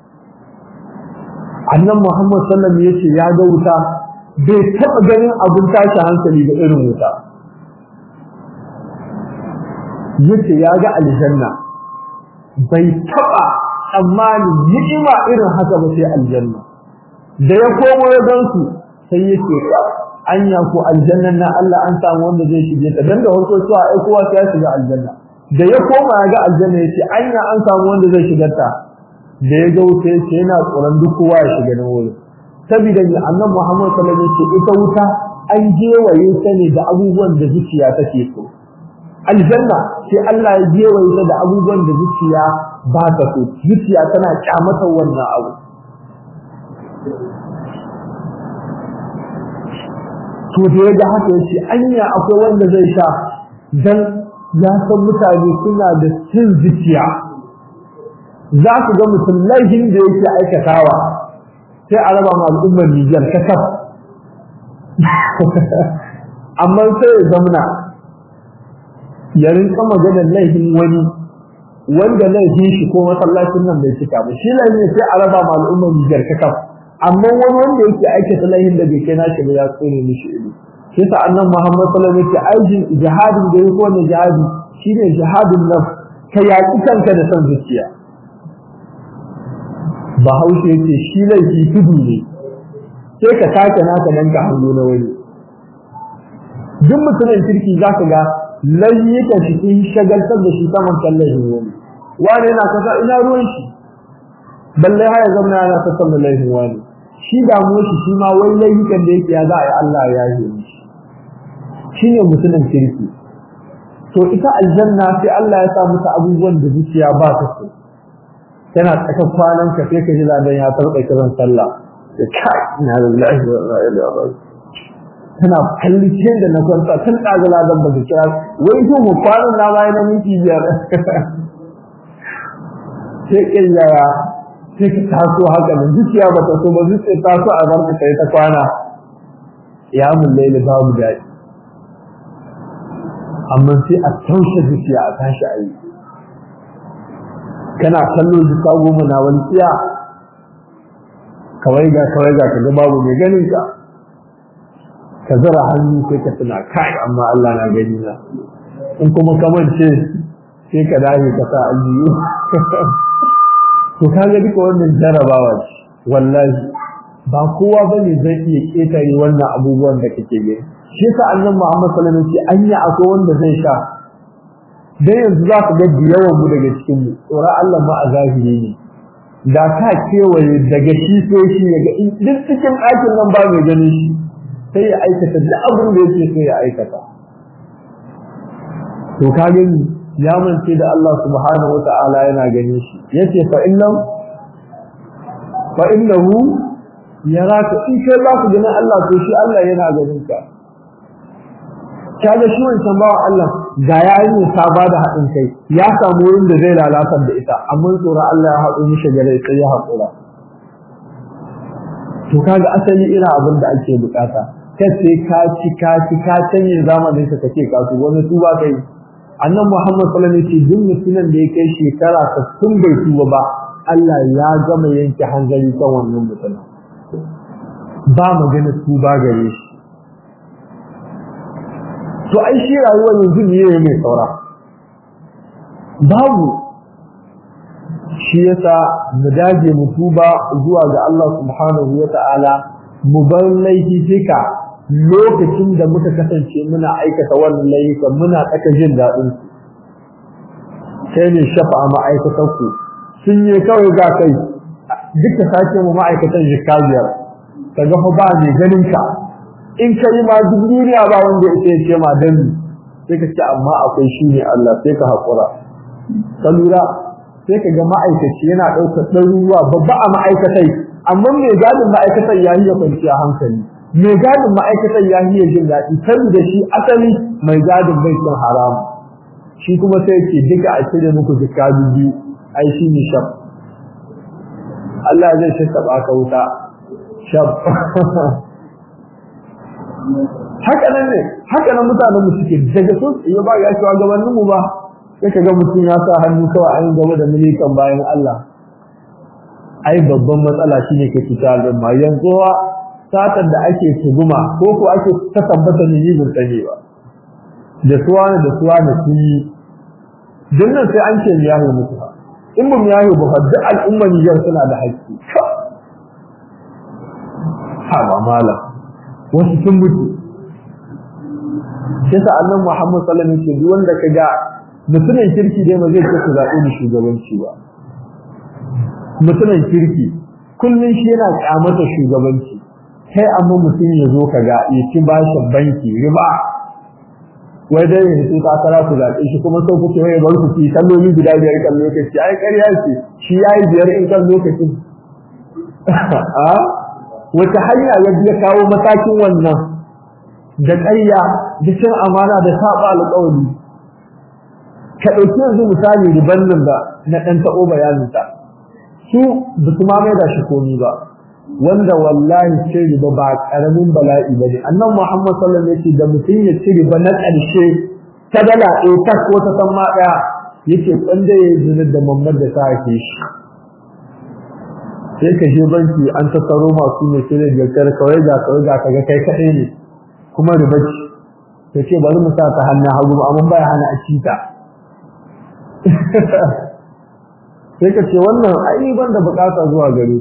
annan Muhammad sallallahu alaihi wasallam yace ya ga wuta bai taba ganin abun tashi hankali da irin wuta yace ya ga aljanna bai taba tsammanin ni'ima irin haka ba sai aljanna da ya komo ya gansu sai yake ka anya ko aljannan na Allah an samu wanda zai shige ta dan da farko cewa ai kowa sai ya shiga aljanna da ya koma ya ga aljanna yace anya an samu wanda zai shiga ta da ya ga wuta yace yana tsoron duk kowa ya shiga nan wurin saboda ni annabi Muhammad sallallahu alaihi wasallam ita wuta an gewaye ta ne da abubuwan da zuciya take so aljanna sai Allah ya gewaye ta da abubuwan da zuciya ba ta so zuciya tana kyamatar wannan abu to da ya ga haka yace anya akwai wanda zai sha dan ya san mutane suna da cin zuciya za ku ga mutum laifin da yake aikatawa sai a raba ma al'ummar Nijar kasaf amma sai ya zamna ya rinka maganar laifin wani wanda laifin shi ko masallacin nan bai cika ba shi laifin sai a raba ma al'ummar Nijar kasaf amma wani wanda yake aikata laifin da bai kai nashi ba ya tsone mishi ido shi sa annan Muhammad sallallahu alaihi wasallam aikin jihadin da yake wannan jihadi shine jihadin nafs ka yaki kanka da san zuciya bahaushe yake shi laifi tudu ne sai ka take naka dan ka hango na wani duk mutumin kirki zaka ga layyukan shi in shagaltar da shi saman kallon wani wani yana kasa ina ruwan shi balle haya zamna yana ta saman laifin wani shi damuwa shi shi ma wani layyukan da yake ya za a yi Allah ya yi mishi shi ne mutumin kirki to ita aljanna sai Allah ya sa mata abubuwan da zuciya ba ta so tana tsaka kwanan ka sai ka ji ladan ya tarbe kiran sallah da kai ina lillahi wa inna ilaihi raji'un tana kallon da na kwanta tun daga ladan ba kira wai to mu kwanan na mai na miki biyar sai kin yaya sai ka taso haka nan zuciya ba ta so ba zuciya ta so a barka kai ta kwana ya mun laili babu dadi amma sai a taushe zuciya a tashi ayi kana kallo duka goma na wani tsiya kawai ga kawai ga kaga babu mai ganin ka ka zara hannu sai ka tuna kai amma Allah na gani na in kuma ka mance sai ka dage ka sa aljiyu to kaga duka wannan jarabawa ce wallahi ba kowa bane zai iya ketare wannan abubuwan da kake gani shi yasa annabi Muhammad sallallahu alaihi wasallam anya akwai wanda zai sha dan yanzu za ka ga yawan mu daga cikin mu tsora Allah ma a zahiri ne da ka kewaye daga shi sai shi yaga duk cikin ɗakin nan ba mai ganin shi sai ya aikata duk abin da yake so ya aikata to ka gani ya mance da Allah subhanahu wata'ala yana ganin shi yace fa innam fa innahu yaraka in kai za ku ganin Allah to shi Allah yana ganin ka kaga shi wancan bawa Allah ga yayin ta ba da haɗin kai ya samu wurin da zai lalatar da ita amma tsoro Allah ya haɗu mishi gare sai ya haƙura to kaga asali irin abin da ake bukata kace ka ci ka ci ka canye zamanin ka kace ka su wani tuba kai annabi Muhammad sallallahu alaihi wasallam duk mutumin da ya kai shekara 60 bai tuba ba Allah ya gama yanke hanzari kan wannan mutum ba magana tuba gare shi to ai shi rayuwar yanzu ne mai saura babu shi yasa mu dage mu tuba zuwa ga Allah subhanahu wata'ala mu bar laifi fika lokacin da muka kasance muna aikata wannan laifuka muna tsaka jin daɗin su sai ne shafa a ma'aikatan ku sun yi kawai ga kai duka sake mu ma'aikatan jikka biyar kaga fa ba mai ganin ka in kai ma duk duniya ba wanda ya ce ma dan sai ka ce amma akwai shi ne Allah sai ka haƙura ka lura sai ka ga ma'aikaci yana ɗaukar ɗaruruwa babba a ma'aikatai amma mai gadin ma'aikatar ya yi ya kwanciya hankali mai gadin ma'aikatar ya yi ya jin daɗi saboda shi asali mai gadin bai cin haramu shi kuma sai ke duka a cire muku jika biyu ai shi ne shaf Allah zai shakka ka wuta shaf haka nan ne haka nan mutanen mu suke daga sun iya ba ya cewa gabanin mu ba sai ka ga mutum ya sa hannu kawai an gaba da milikan bayan Allah ai babban matsala shine ke fita al'umma yanzu satar da ake tuguma ko ko ake ta tabbata ne yin tsane ba da suwa da suwa da su yi dinnan sai an ce ya yi mutu in mun yayi ba fa duk al'umma Niger suna da haƙƙi ha ba malam wasu sun mutu sai sa annabi Muhammad sallallahu alaihi wasallam duk wanda kaga mutumin kirki dai ba zai ce ku zaɓe ni shugabanci ba mutumin kirki kullun shi yana kyamata shugabanci kai amma mutum ya zo kaga ya ci bashin banki riba wai dai ya fito takara ku zaɓe shi kuma sau kuke wai bar ku ci kalloli guda biyar kan lokaci ai ƙarya ce shi yayi biyar in kan lokacin a wata hanya ya biya kawo matakin wannan da ƙarya da cin amana da saba alƙawari ka ɗauki yanzu misali riban nan da na ɗan taɓo bayaninta su ba su ma mai da shi komi ba wanda wallahi ce riba ba ƙaramin bala'i ba ne annan muhammad sallallahu alaihi wasallam da mutum ya ci riba na ƙarshe ta dala ɗaya ta ko ta san ma ɗaya yake kwanda ya yi da mamman da ta haife shi sai ka je banki an tattaro masu mai sai da jakar kawai ga kawai ga kaga kai kaɗai ne kuma riba ce ta ce bari mu sa ta hannun hagu amma baya hana a cita sai ka ce wannan ai ban da bukata zuwa gare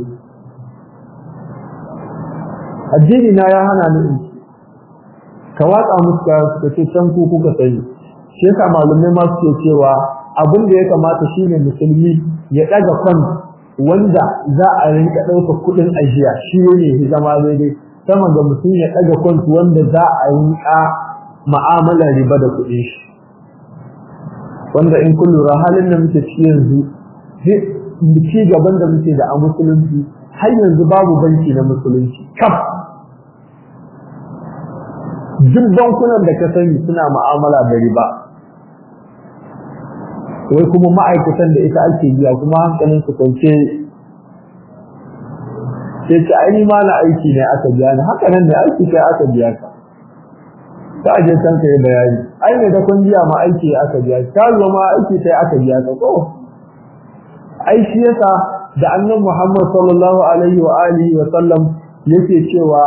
addini na ya hana ni in ka watsa musu ka suka ce can ku kuka sani shi yasa malumai ma suke cewa abin da ya kamata shine musulmi ya daga kwan wanda za a rinka ɗaukar kuɗin ajiya shi ne ya zama daidai sama ga mutum ya daga kwan wanda za a rinka ma'amalar riba da kuɗin shi wanda in kun lura halin da muke ciki yanzu ci gaban da muke da a musulunci har yanzu babu banki na musulunci kaf duk bankunan da ka sani suna ma'amala da riba wai kuma ma'aikatan da ita ake biya kuma hankalin su kwance sai ce ai ma na aiki ne aka biya ni haka nan da aiki kai aka biya ka ta je san kai bayani ai ne da kun biya ma aiki aka biya ka zo ma aiki kai aka biya ka ko ai shi yasa da annabi Muhammad sallallahu alaihi wa alihi wa sallam yake cewa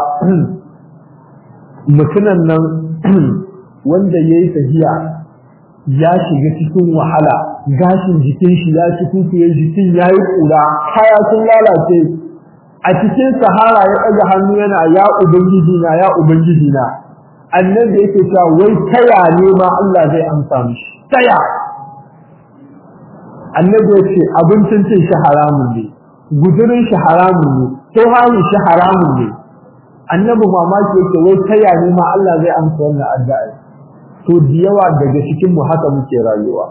mutunan nan wanda yayi tafiya ya shiga cikin wahala gashin jikin shi ya cikin yayi jikin yayi kura kaya sun lalace a cikin sahara ya ɗaga hannu yana ya ubangiji na ya ubangiji na annabi yake cewa wai taya ne ma Allah zai amsa mishi taya annabi ya ce abincin cin shi haramun ne gudurin shi haramun ne tsohani shi haramun ne annabi mamaki yake wai taya ne ma Allah zai amsa wannan addu'a to da yawa daga cikin mu haka muke rayuwa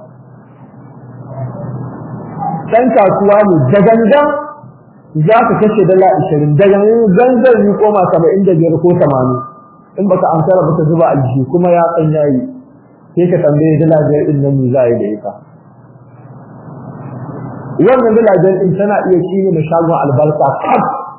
dan kasuwa ne da gangan za ka kashe dala 20 daga gangan ni koma 75 ko 80 in baka amsara ba ta zuba alji kuma ya san yayi sai ka tambaye dala biyar din nan za yi da ita wannan dala biyar din tana iya kini da shagon albarka kaf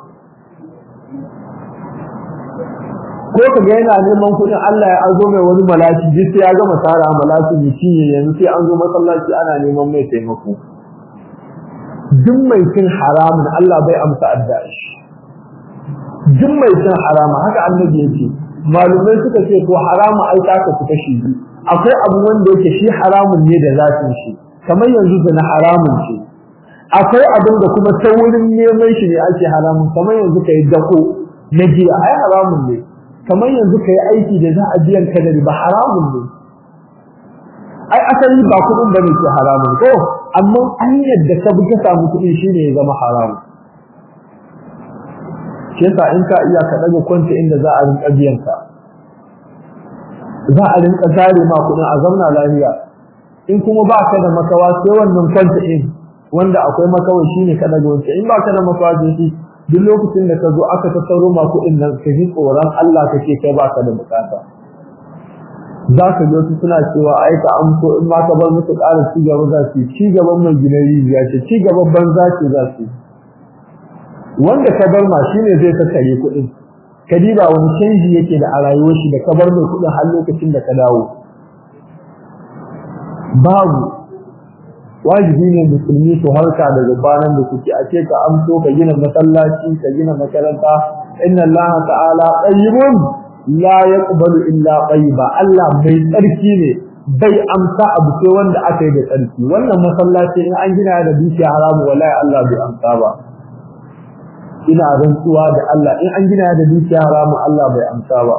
ko ka ga yana neman kuɗin Allah ya azo mai wani malaki duk sai ya gama tara malaki ne shi yanzu sai an zo masallaci ana neman mai taimako duk mai cin haramun Allah bai amsa addu'a shi duk mai cin harama haka annabi yake malumai suka ce ko haramu ai ta ka kashi biyu akwai abu wanda yake shi haramun ne da zatin shi kamar yanzu da na haramun ce akwai abin da kuma ta wurin neman shi ne ake haramun kamar yanzu kai dako na jiya ai haramun ne kamar yanzu kai aiki da za a biyan ka da riba haramun ne ai asali ba kuɗin bane ke haramun ko amma hanyar da ka bi ka samu kuɗi shine ya zama haramun shi yasa in ka iya ka daga kwanta inda za a rinka biyan ka za a rinka zare ma kuɗin a zauna lafiya in kuma ba ka da makawa sai wannan kwanta in wanda akwai makawa shine ka daga wancan in ba ka da makawa sai shi duk lokacin da ka zo aka tattaro ma kuɗin nan ka ji tsoron Allah kake kai ba ka da bukata za ka ga suna cewa ai ka amso in ma ka bar musu ƙara ci gaba za su ci gaban mai gina rijiya ce ci gaban banza ce za su wanda ka bar ma shine zai tattare kuɗin ka diba wani canji yake da a rayuwar shi da ka bar mai kuɗin har lokacin da ka dawo babu wajibi ne musulmi su harka daga banan da suke a ce ka amso ka gina masallaci ka gina makaranta inna Allah ta'ala tayyibun la yaqbalu illa tayyiba Allah mai tsarki ne bai amsa abu sai wanda aka yi da tsarki wannan masallaci in an gina da dukiya haramu wallahi Allah bai amsa ba ina rantsuwa da Allah in an gina da dukiya haramu Allah bai amsa ba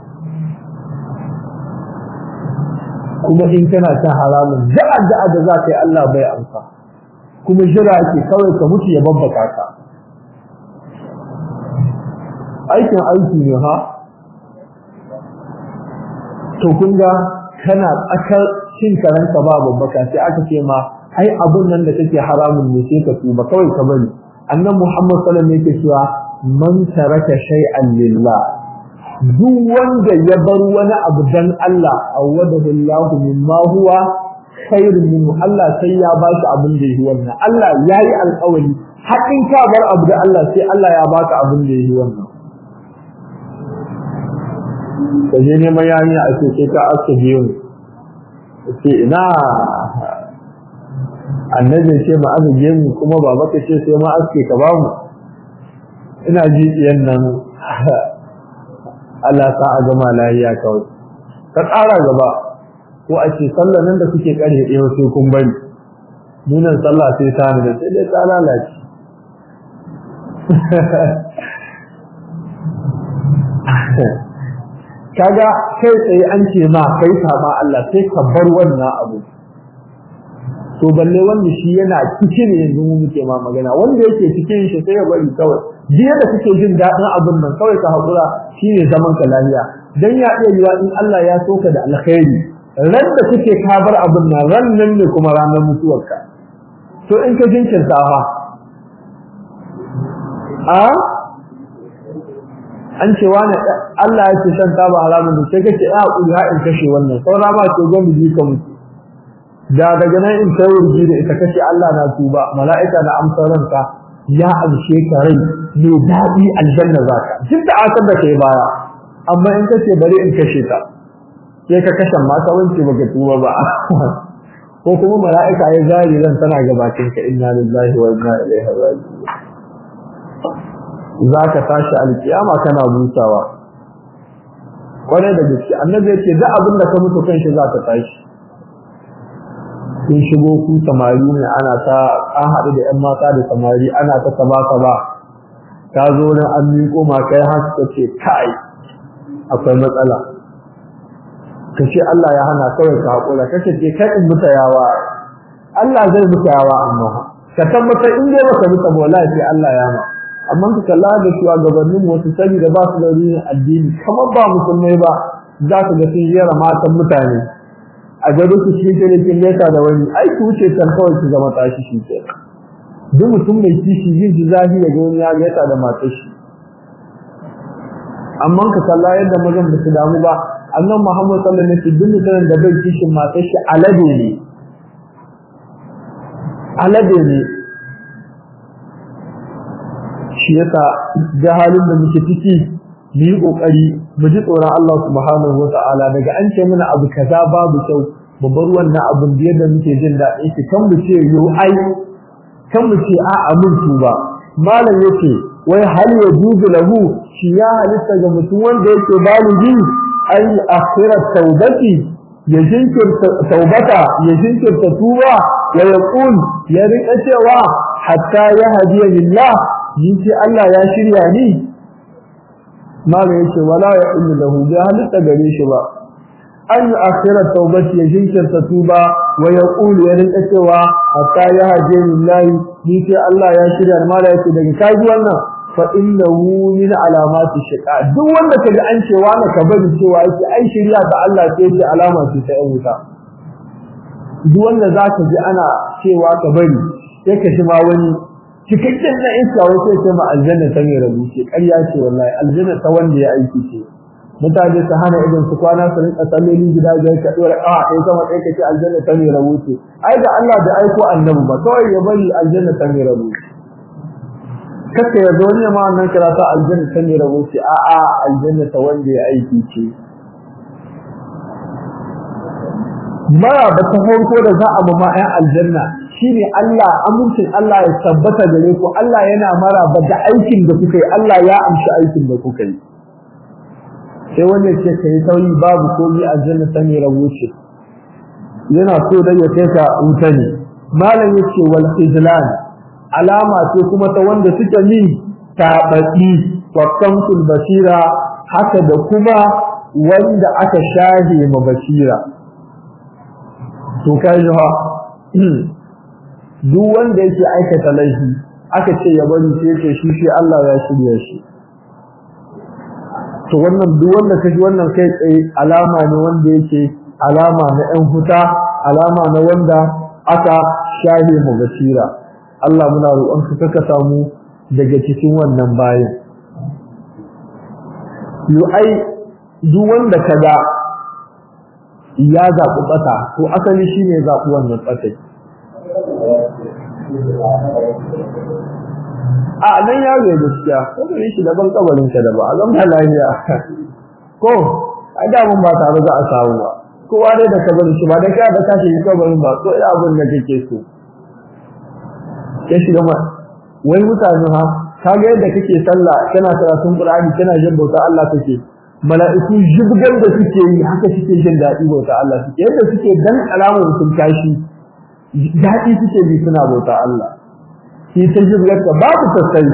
kuma in kana ta haramun da'a da'a da za ka yi Allah bai amsa kuma jira ake kawai ka mutu ya babbaka ka aikin aiki ne ha to kun ga kana tsakar cin karanka ba babbaka sai aka ce ma ai abun nan da kake haramun ne sai ka tuba kawai ka bari annan Muhammad sallallahu alaihi wasallam yake cewa man taraka shay'an lillah duk wanda ya bar wani abu dan Allah awadahu Allah mimma huwa khairun minhu Allah sai ya ba shi abin da yake wannan Allah yayi alƙawari hakin ka bar abu da Allah sai Allah ya baka abin da yake wannan kaje ne mai yani a ce sai ka aske biyu ce ina annabi ce ma aske mu kuma baba ka ce sai ma aske ka ba mu ina ji diyan nan Allah sa a gama lahiya kawai ka ƙara gaba ko a ce sallah nan da kuke ƙarfe ɗaya sai kun bari nunan sallah sai ta da sai dai ta lalace kaga kai tsaye an ce ma kai saba Allah sai ka bar wannan abu to balle wanda shi yana cikin yanzu mu muke ma magana wanda yake cikin shi sai ya bari kawai jiya da kake jin daɗin abin nan kawai ka haƙura shine zaman ka lafiya dan ya iya yiwa in Allah ya soka da alkhairi ran da kake ka bar abin nan ran nan ne kuma ranar mutuwarka to in ka jinkirta fa a an ce wani Allah ya ce shan taba haramun da sai kace ya hakuri ha in kashe wannan saura ma ce gwamnati ji ka mutu da daga nan in kai wurgi da ita kace Allah na tuba mala'ika na amsar ranka ya amshe ka rai mai daɗi aljanna zaka duk da asar da kai baya amma in kace bari in kashe ta sai ka kashe mata wance baka tuba ba ko kuma mala'ika ya zari ran tana gabatin ka inna lillahi wa inna ilaihi raji'un zaka tashi alkiyama kana busawa kwarai da gaske annabi yake da abin da ka mutu kan shi zaka tashi kun shigo ku samari ne ana ta an haɗu da ƴan mata da samari ana ta saba saba ka zo nan an miƙo ma kai har ka ce kai akwai matsala ka ce Allah ya hana kawai ka haƙura ka ce kai in muta yawa Allah zai muta yawa amma ka tabbata in dai baka muta ba wallahi sai Allah ya ma amma ka kalla da cewa gabanin wasu saboda ba su da ruhin addini kamar ba musulmai ba za ka ga sun yara matan mutane a gado su shi ke kin leta da wani ai ku wuce kan kawai su zama tashi shi ke duk mutum mai kishi yin ji zahi ya ga wani ya leta da matar shi amma ka kalla yadda mazan ba su damu ba annan Muhammad sallallahu alaihi wasallam duk mutumin da bai kishin matar shi alade ne alade ne shi yasa jahalin da muke ciki mu yi kokari mu ji tsoron Allah subhanahu wata'ala daga an ce mana abu kaza babu kyau mu bar wannan abin da yadda muke jin daɗin shi kan mu ce yo ai kan mu ce a'a mun tuba malam yace wai hal ya juzu lahu shi ya halitta ga mutum wanda yake baligi ai akhirat taubati ya jinkirta taubata ya jinkirta tuba wa yaqul ya rika cewa hatta ya hadiya lillah ni ce Allah ya shirya ni malam yace wala ya illu lahu bi halitta gare shi ba an yi akhirar taubati ya jinkirta tuba wa ya ƙulu ya rinka cewa hatta ya haje lillahi ni sai Allah ya shirya ma da yake daga kaji wannan fa innahu min alamati shiqa duk wanda kaga an cewa na ka bari cewa yake ai shirya ga Allah sai ce alama ce ta yan wuta duk wanda zaka ji ana cewa ka bari sai ka shi ma wani cikakken na iska wai sai ce ma aljanna ta mai rabu ce ƙarya ce wallahi aljanna ta wanda ya aiki ce mutane su hana idan su kwana su rinka salloli gida biyar ka dora a kai sama kai kace aljanna ta mai rabu ce ai da Allah da aiko annabi ba kawai ya bari aljanna ta mai rabu kaka ya zo ne ma wannan karata aljanna ta mai rabu ce a a aljanna ta wanda ya aiki ce mara ba ta farko da za a ba ma ƴan aljanna shine Allah amincin Allah ya tabbata gare ku Allah yana mara ba da aikin da kuka yi Allah ya amshi aikin da kuka yi sai wanda ce kai sauyi babu komai aljanna ta mai rabo ce yana so da ya kai ka wuta ne malam yace wal ijlan alama ce kuma ta wanda suke ni tabaki wa kamsul basira haka da kuma wanda aka shahe ma basira to kai ha duk wanda yake aikata laifi aka ce ya bari sai yake shi shi Allah ya shirya shi to wannan duk wanda kaji wannan kai tsaye alama ne wanda yake alama na ɗan huta alama na wanda aka shahe mu basira Allah muna roƙon ka ka samu daga cikin wannan bayan yu ai duk wanda kaga ya zaɓi ɓata to asali shine zaɓi wannan ɓatai a nan ya ga gaskiya ko da shi daban kabarin ka da ba a zama lafiya ko a da mun ba tare za a samu ba kowa dai da kabarin shi ba da ka da ka shi kabarin ba ko ina abin da kake so ya shiga ma wai mutane ha kaga yadda kake sallah kana karatun qur'ani kana jin bauta Allah kake mala'iku jibgar da suke yi haka suke jin daɗi bauta Allah suke yadda suke dan alamar sun tashi daɗi suke bi suna bauta Allah shi ta jirgarta babu sassai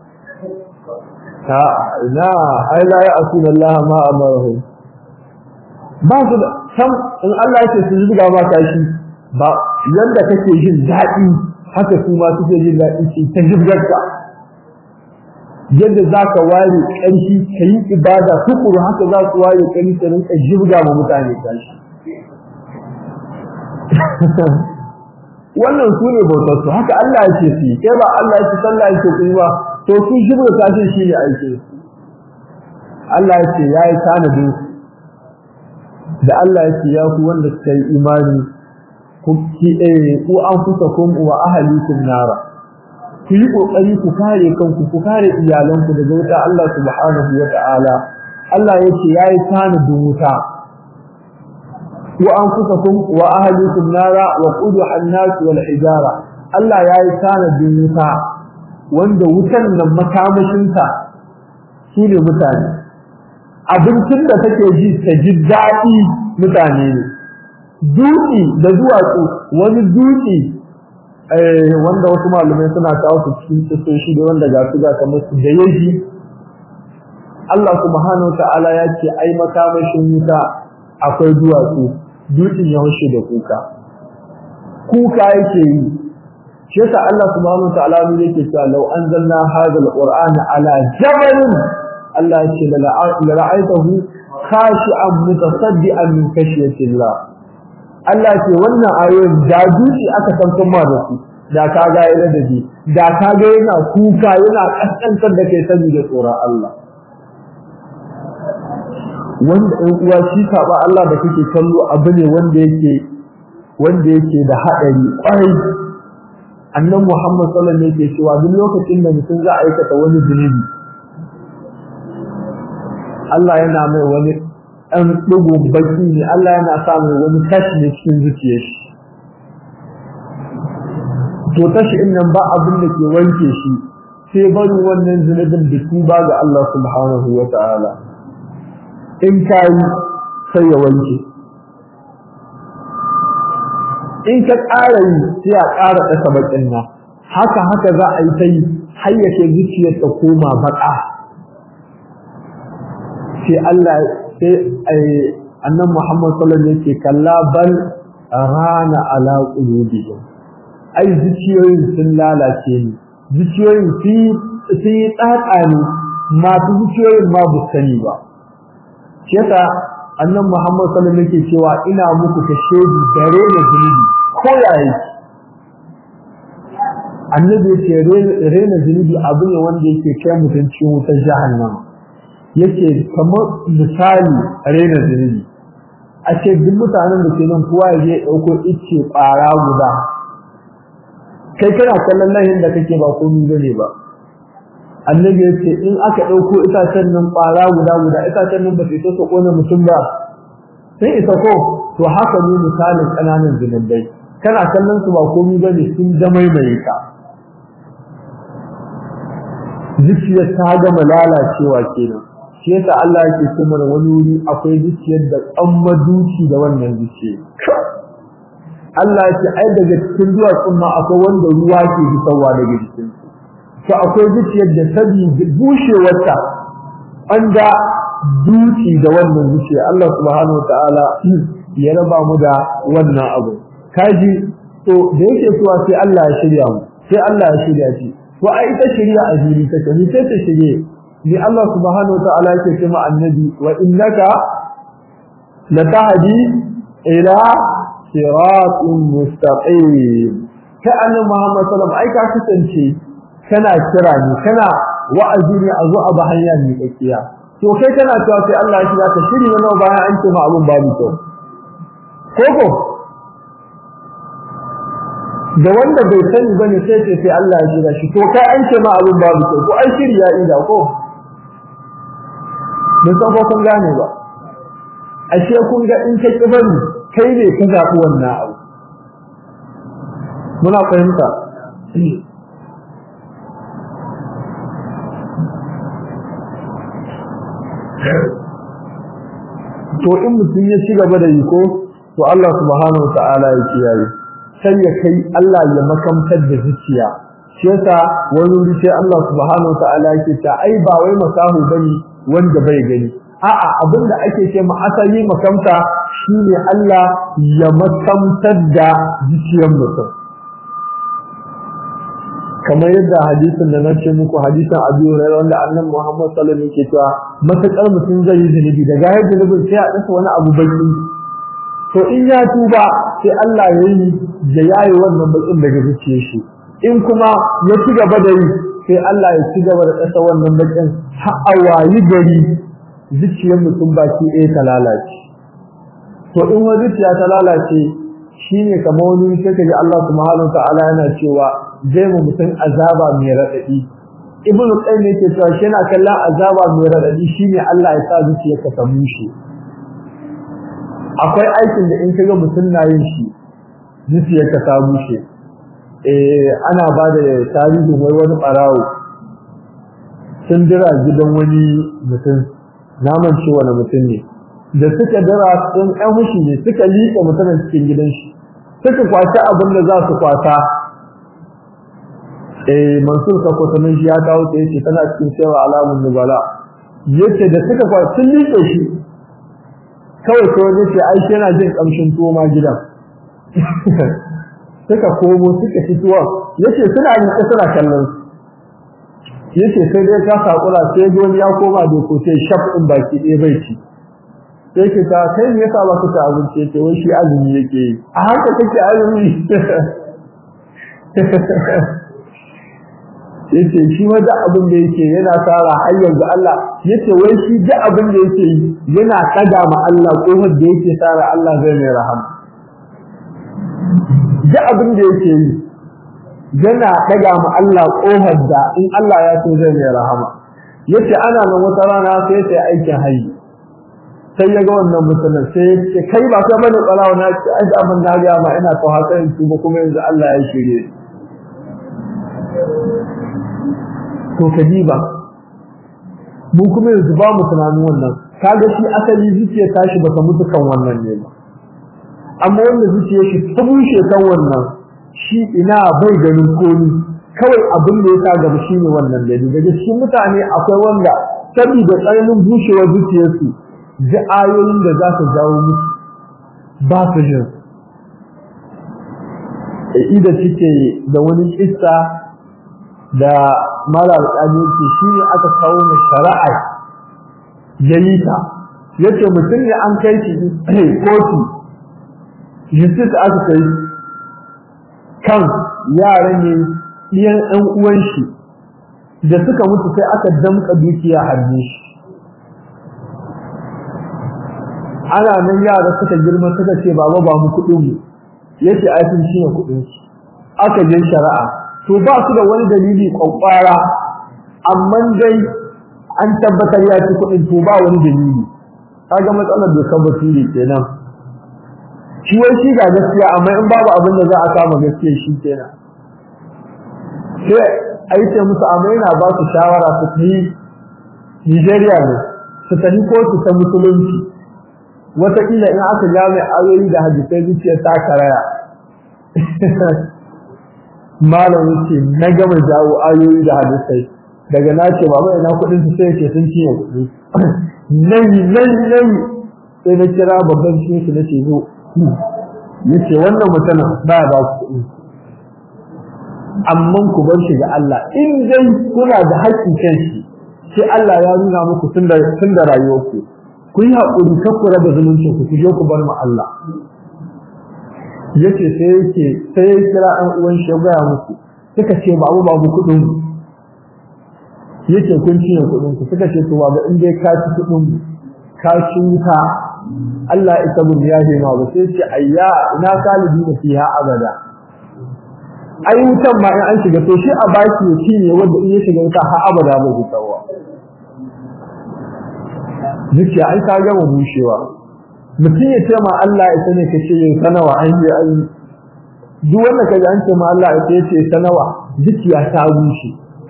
ta ina ai la ya asuna Allah ma amarahu ba su da sam in Allah yake su jirga ba ka shi ba yanda kake jin daɗi haka su ma suke jin daɗi shi ta jirgarta yadda za ka ware ƙarfi ka yi ibada tukuru haka za su ware ƙarfi ka rinka jirga ma mutane ƙarfi wannan su ne bautar su haka Allah yake su yi kai ba Allah yake sallah yake ku ba to su shibra kashin shi ne aike Allah yake yayi tanadin da Allah yake ya ku wanda suka yi imani ku ki eh ku anfusakum wa ahlikum nara ku yi kokari ku kare kanku ku kare iyalanku daga wuta Allah subhanahu wa ta'ala Allah yake yayi tanadin wuta وأنفسكم وأهلكم نارا وقودها الناس والحجارة الله يا يسان الدنيا wanda wutan nan makamashinta su ne mutane abincin da take ji ta ji daɗi mutane ne dutse da duwatsu wani dutse wanda wasu malamai suna kawo su cikin tsoshi da wanda ga su ga kamar su da yaji Allah subhanahu wa ta'ala ya ce ai makamashin wuta akwai duwatsu dutsen ya hushe da kuka kuka yake yi shi yasa Allah subhanahu wa ta'ala ne yake cewa law anzalna hadha alqur'ana ala jabalin Allah yake la ra'aytahu khashi'an mutasaddian min khashyati Allah Allah ce wannan ayoyin da dutse aka san kuma da su da ka ga yana da ji da ka ga yana kuka yana kaskantar da kai saboda tsoron Allah wanda ɗan uwa shi saba Allah da kake kallo abu ne wanda yake wanda yake da haɗari ƙwarai annan Muhammad sallallahu alaihi wasallam yake cewa duk lokacin da mutum za a aikata wani zunubi Allah yana mai wani ɗan ɗigo baki ne Allah yana sa mai wani tashi ne cikin zuciyar shi to tashi in nan ba abin da ke wanke shi sai bari wannan zunubin da tuba ga Allah subhanahu wa ta'ala in ka yi sai ya wanke in ka ƙara yi sai a ƙara ɗasa baƙin nan haka haka za a yi ta yi har yake zuciyar ta koma baƙa sai Allah sai annan Muhammad sallallahu alaihi wasallam yake kalla bal rana ala qulubihim ai zuciyoyin sun lalace ni zuciyoyin sun yi tsatsa ne masu zuciyoyin ma bu sani ba shi yasa annan Muhammad sallallahu alaihi wasallam yake cewa ina muku kashedi dare da zunubi ko yayi annabi yake rena zunubi abu ne wanda yake kai mutum cikin wutar jahannama yake kamar misali rena zunubi a ce duk mutanen da ke nan kowa ya je ɗauko ice ƙwara guda kai kana kallon lahin da kake ba komai bane ba annabi ya ce in aka ɗauko itacen nan ƙwara guda guda itacen nan ba su isa su ƙona mutum ba sai isa ko to haka ne misalin ƙananan zunubai kana kallon su ba komai bane sun jamaimaye ka zuciyar ta gama lalacewa kenan shi yasa Allah yake ce mana wani wuri akwai zuciyar da tsamma duci da wannan zuciya Allah ya ce ai daga cikin duwatsun ma akwai wanda ruwa ke fitowa daga jikin to akwai zuciyar da sabi bushewarta an ga duci da wannan zuciya Allah subhanahu wataala ya raba mu da wannan abu kaji to da yake cewa sai Allah ya shirya mu sai Allah ya shirya shi to ai ita shirya a jiri take ni sai ta shirye ni Allah subhanahu wataala yake cewa annabi wa innaka latahdi ila siratin mustaqim ka annabi Muhammad sallallahu alaihi wasallam ai ka kasance kana kira ni kana wa'azi ne a zo a ba hanya ne kakkiya to kai kana cewa sai Allah ya shiga ka shiri wannan bayan an ce ma abun babu kyau koko da wanda bai sani bane sai ce sai Allah ya shiga shi to kai an ce ma abun babu kyau ko ai shiri ya ida ko mun san ko kun gane ba ashe kun ga in ka kibani kai ne ka zabi wannan abu muna fahimta to in mutum ya ci gaba da yi ko to Allah subhanahu wataala ya kiyaye sai ya kai Allah ya makamtar da zuciya shi yasa wani wuri sai Allah subhanahu wataala yake ta ai ba wai makahu bane wanda bai gani a'a abinda ake ce ma asali makamta shine Allah ya makamtar da zuciyar mutum kamar yadda hadisin da na ce muku hadisin Abu Hurairah wanda Annabi Muhammad sallallahu alaihi wasallam yake cewa matakar mutum zai yi zunubi daga ya zunubin sai a dasa wani abu baki to in ya tuba sai Allah ya yi da yayi wannan bakin daga zuciyar shi in kuma ya ci gaba da yi sai Allah ya ci gaba da dasa wannan bakin har a wayi gari zuciyar mutum baki ɗaya ta lalace to in wani zuciya ta lalace shine kamar wani sai kaji Allah subhanahu wa ta'ala yana cewa zai mu mutum azaba mai raɗaɗi ibnu qayyim yake cewa shi yana kallon azaba mai raɗaɗi shine Allah ya sa zuciyarka ta mushe akwai aikin da in kaga mutum na yin shi zuciyarka ta mushe eh ana ba da tarihin wai wani barawo sun dira gidan wani mutum naman ce wani mutum ne da suka dira sun ɗan hushi ne suka liƙa mutumin cikin gidan shi suka kwaci abin da za su kwata eh Mansur Sako sanin shi ya kawo ta yace tana cikin cewa alamun nubala yace da suka kwa sun liƙe shi kawai ko yace ai shi yana jin kamshin tuwo ma gidan suka komo suka fituwa yace suna yin suna kallon yace sai dai ka sakura sai goni ya koma da ko sai shaf din baki ɗaya bai ci sai ke ta kai ne yasa ba ka ta abinci yace wai shi azumi yake a haka kake azumi yace shi ma da abin da yake yana tsara har yanzu Allah yace wai shi da abin da yake yana kada ma Allah kofar da yake tsara Allah zai mai rahama da abin da yake yi yana daga ma Allah kofar da in Allah ya so zai mai rahama yace ana nan wata rana sai sai aikin hayi sai ya ga wannan mutumin sai ya ce kai ba kai bane tsarawa na ce ai abin da ga ma ina so haka in tuba kuma yanzu Allah ya shirye to kadiba mu kuma yanzu ba mu tunanin wannan kaga shi asali zuciya tashi ba ta mutu kan wannan ne ba amma wanda zuciyar shi ta bushe kan wannan shi ina bai ganin komi kawai abin da ya sa gaba shine wannan dadi daga cikin mutane akwai wanda saboda tsananin bushewar zuciyarsu ji ayoyin da za su jawo musu ba su jin ida cike da wani kissa da mala alƙali ce shi ne aka kawo mai shari'a ya yi ta yace mutum ne an kai shi kotu justice aka kai kan yaran ne ɗiyan ɗan uwan shi da suka mutu sai aka damka dukiya hannu shi ana nan yara suka girma suka ce baba ba mu kuɗin mu yace ai sun shi kuɗin su aka je shari'a to ba su da wani dalili kwakwara amma dai an tabbatar ya ci kuɗin to ba wani dalili kaga matsalar da kabbaci ne kenan shi wai shi ga gaskiya amma in babu abin da za a kama gaskiya shi kenan sai a yi ce musu amma yana ba su shawara su yi Nigeria ne su tafi kotu ta musulunci wataƙila in aka ja mai ayoyi da hadisai zuciya ta karaya malam ce na gama jawo ayoyi da hadisai daga na ce baba ina kuɗin su sai ce sun cinye kuɗi nayi nayi nayi sai na kira babban shi su nace zo yace wannan mutumin ba ya ba ku kuɗi amma ku bar shi ga Allah in dai kuna da haƙƙin kan shi sai Allah ya nuna muku tun da tun da rayuwarku ku yi haƙuri kar ku raba zumuncin ku ku je ku bar mu Allah yace sai yake sai ya kira ɗan uwan shi ya gaya musu suka ce babu babu kuɗin yake kun cinye kuɗin ku suka ce to babu in dai ka ci kuɗin ka ci wuta Allah ya tabu ya ce ma ba sai ce ayya ina kalibi na fiha abada ai wutan ma in an shiga to shi a baki ya cinye wanda in ya shiga wuta har abada ba zai tsawa zuciya ai ka gama bushewa mutum ya ce ma Allah ya sani ka ce yin sanawa an yi an duk wanda ka ji an ce ma Allah ya ce sanawa zuciya ta bushe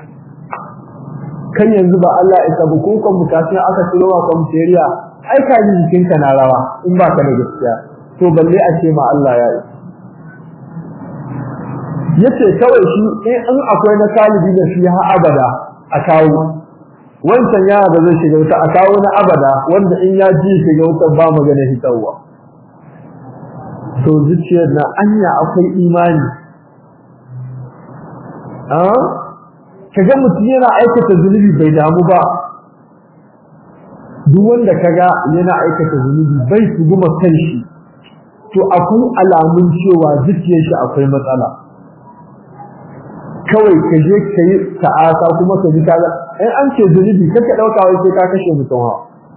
kan yanzu ba Allah ya sabu ko kan bukatun aka tsiro wa kwamferiya ai ka ji jikinka na rawa in ba ka da gaskiya to balle a ce ma Allah ya yi yace kawai shi in akwai na talibi da shi har abada a kawo wancan yana da zai shiga wuta a kawo na abada wanda in ya ji shiga wuta ba magana hitarwa to zuciyar na anya akwai imani a kaga mutum yana aikata zunubi bai damu ba duk wanda kaga yana aikata zunubi bai tuguma kanshi to akwai alamun cewa zuciyar shi akwai matsala kawai ka je ka yi ta'asa kuma ka ji kaga in an ce zunubi kaka dauka wai sai ka kashe mutum ha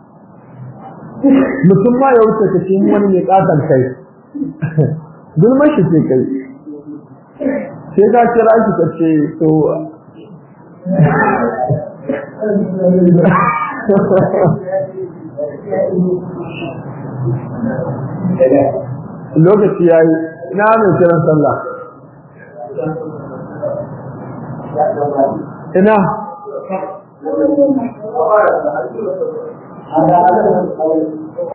mutum ma ya wuce ka ce wani mai katon kai gulmar shi ce kai sai ka kira shi ka ce to lokaci ya yi ina mai kiran sallah ina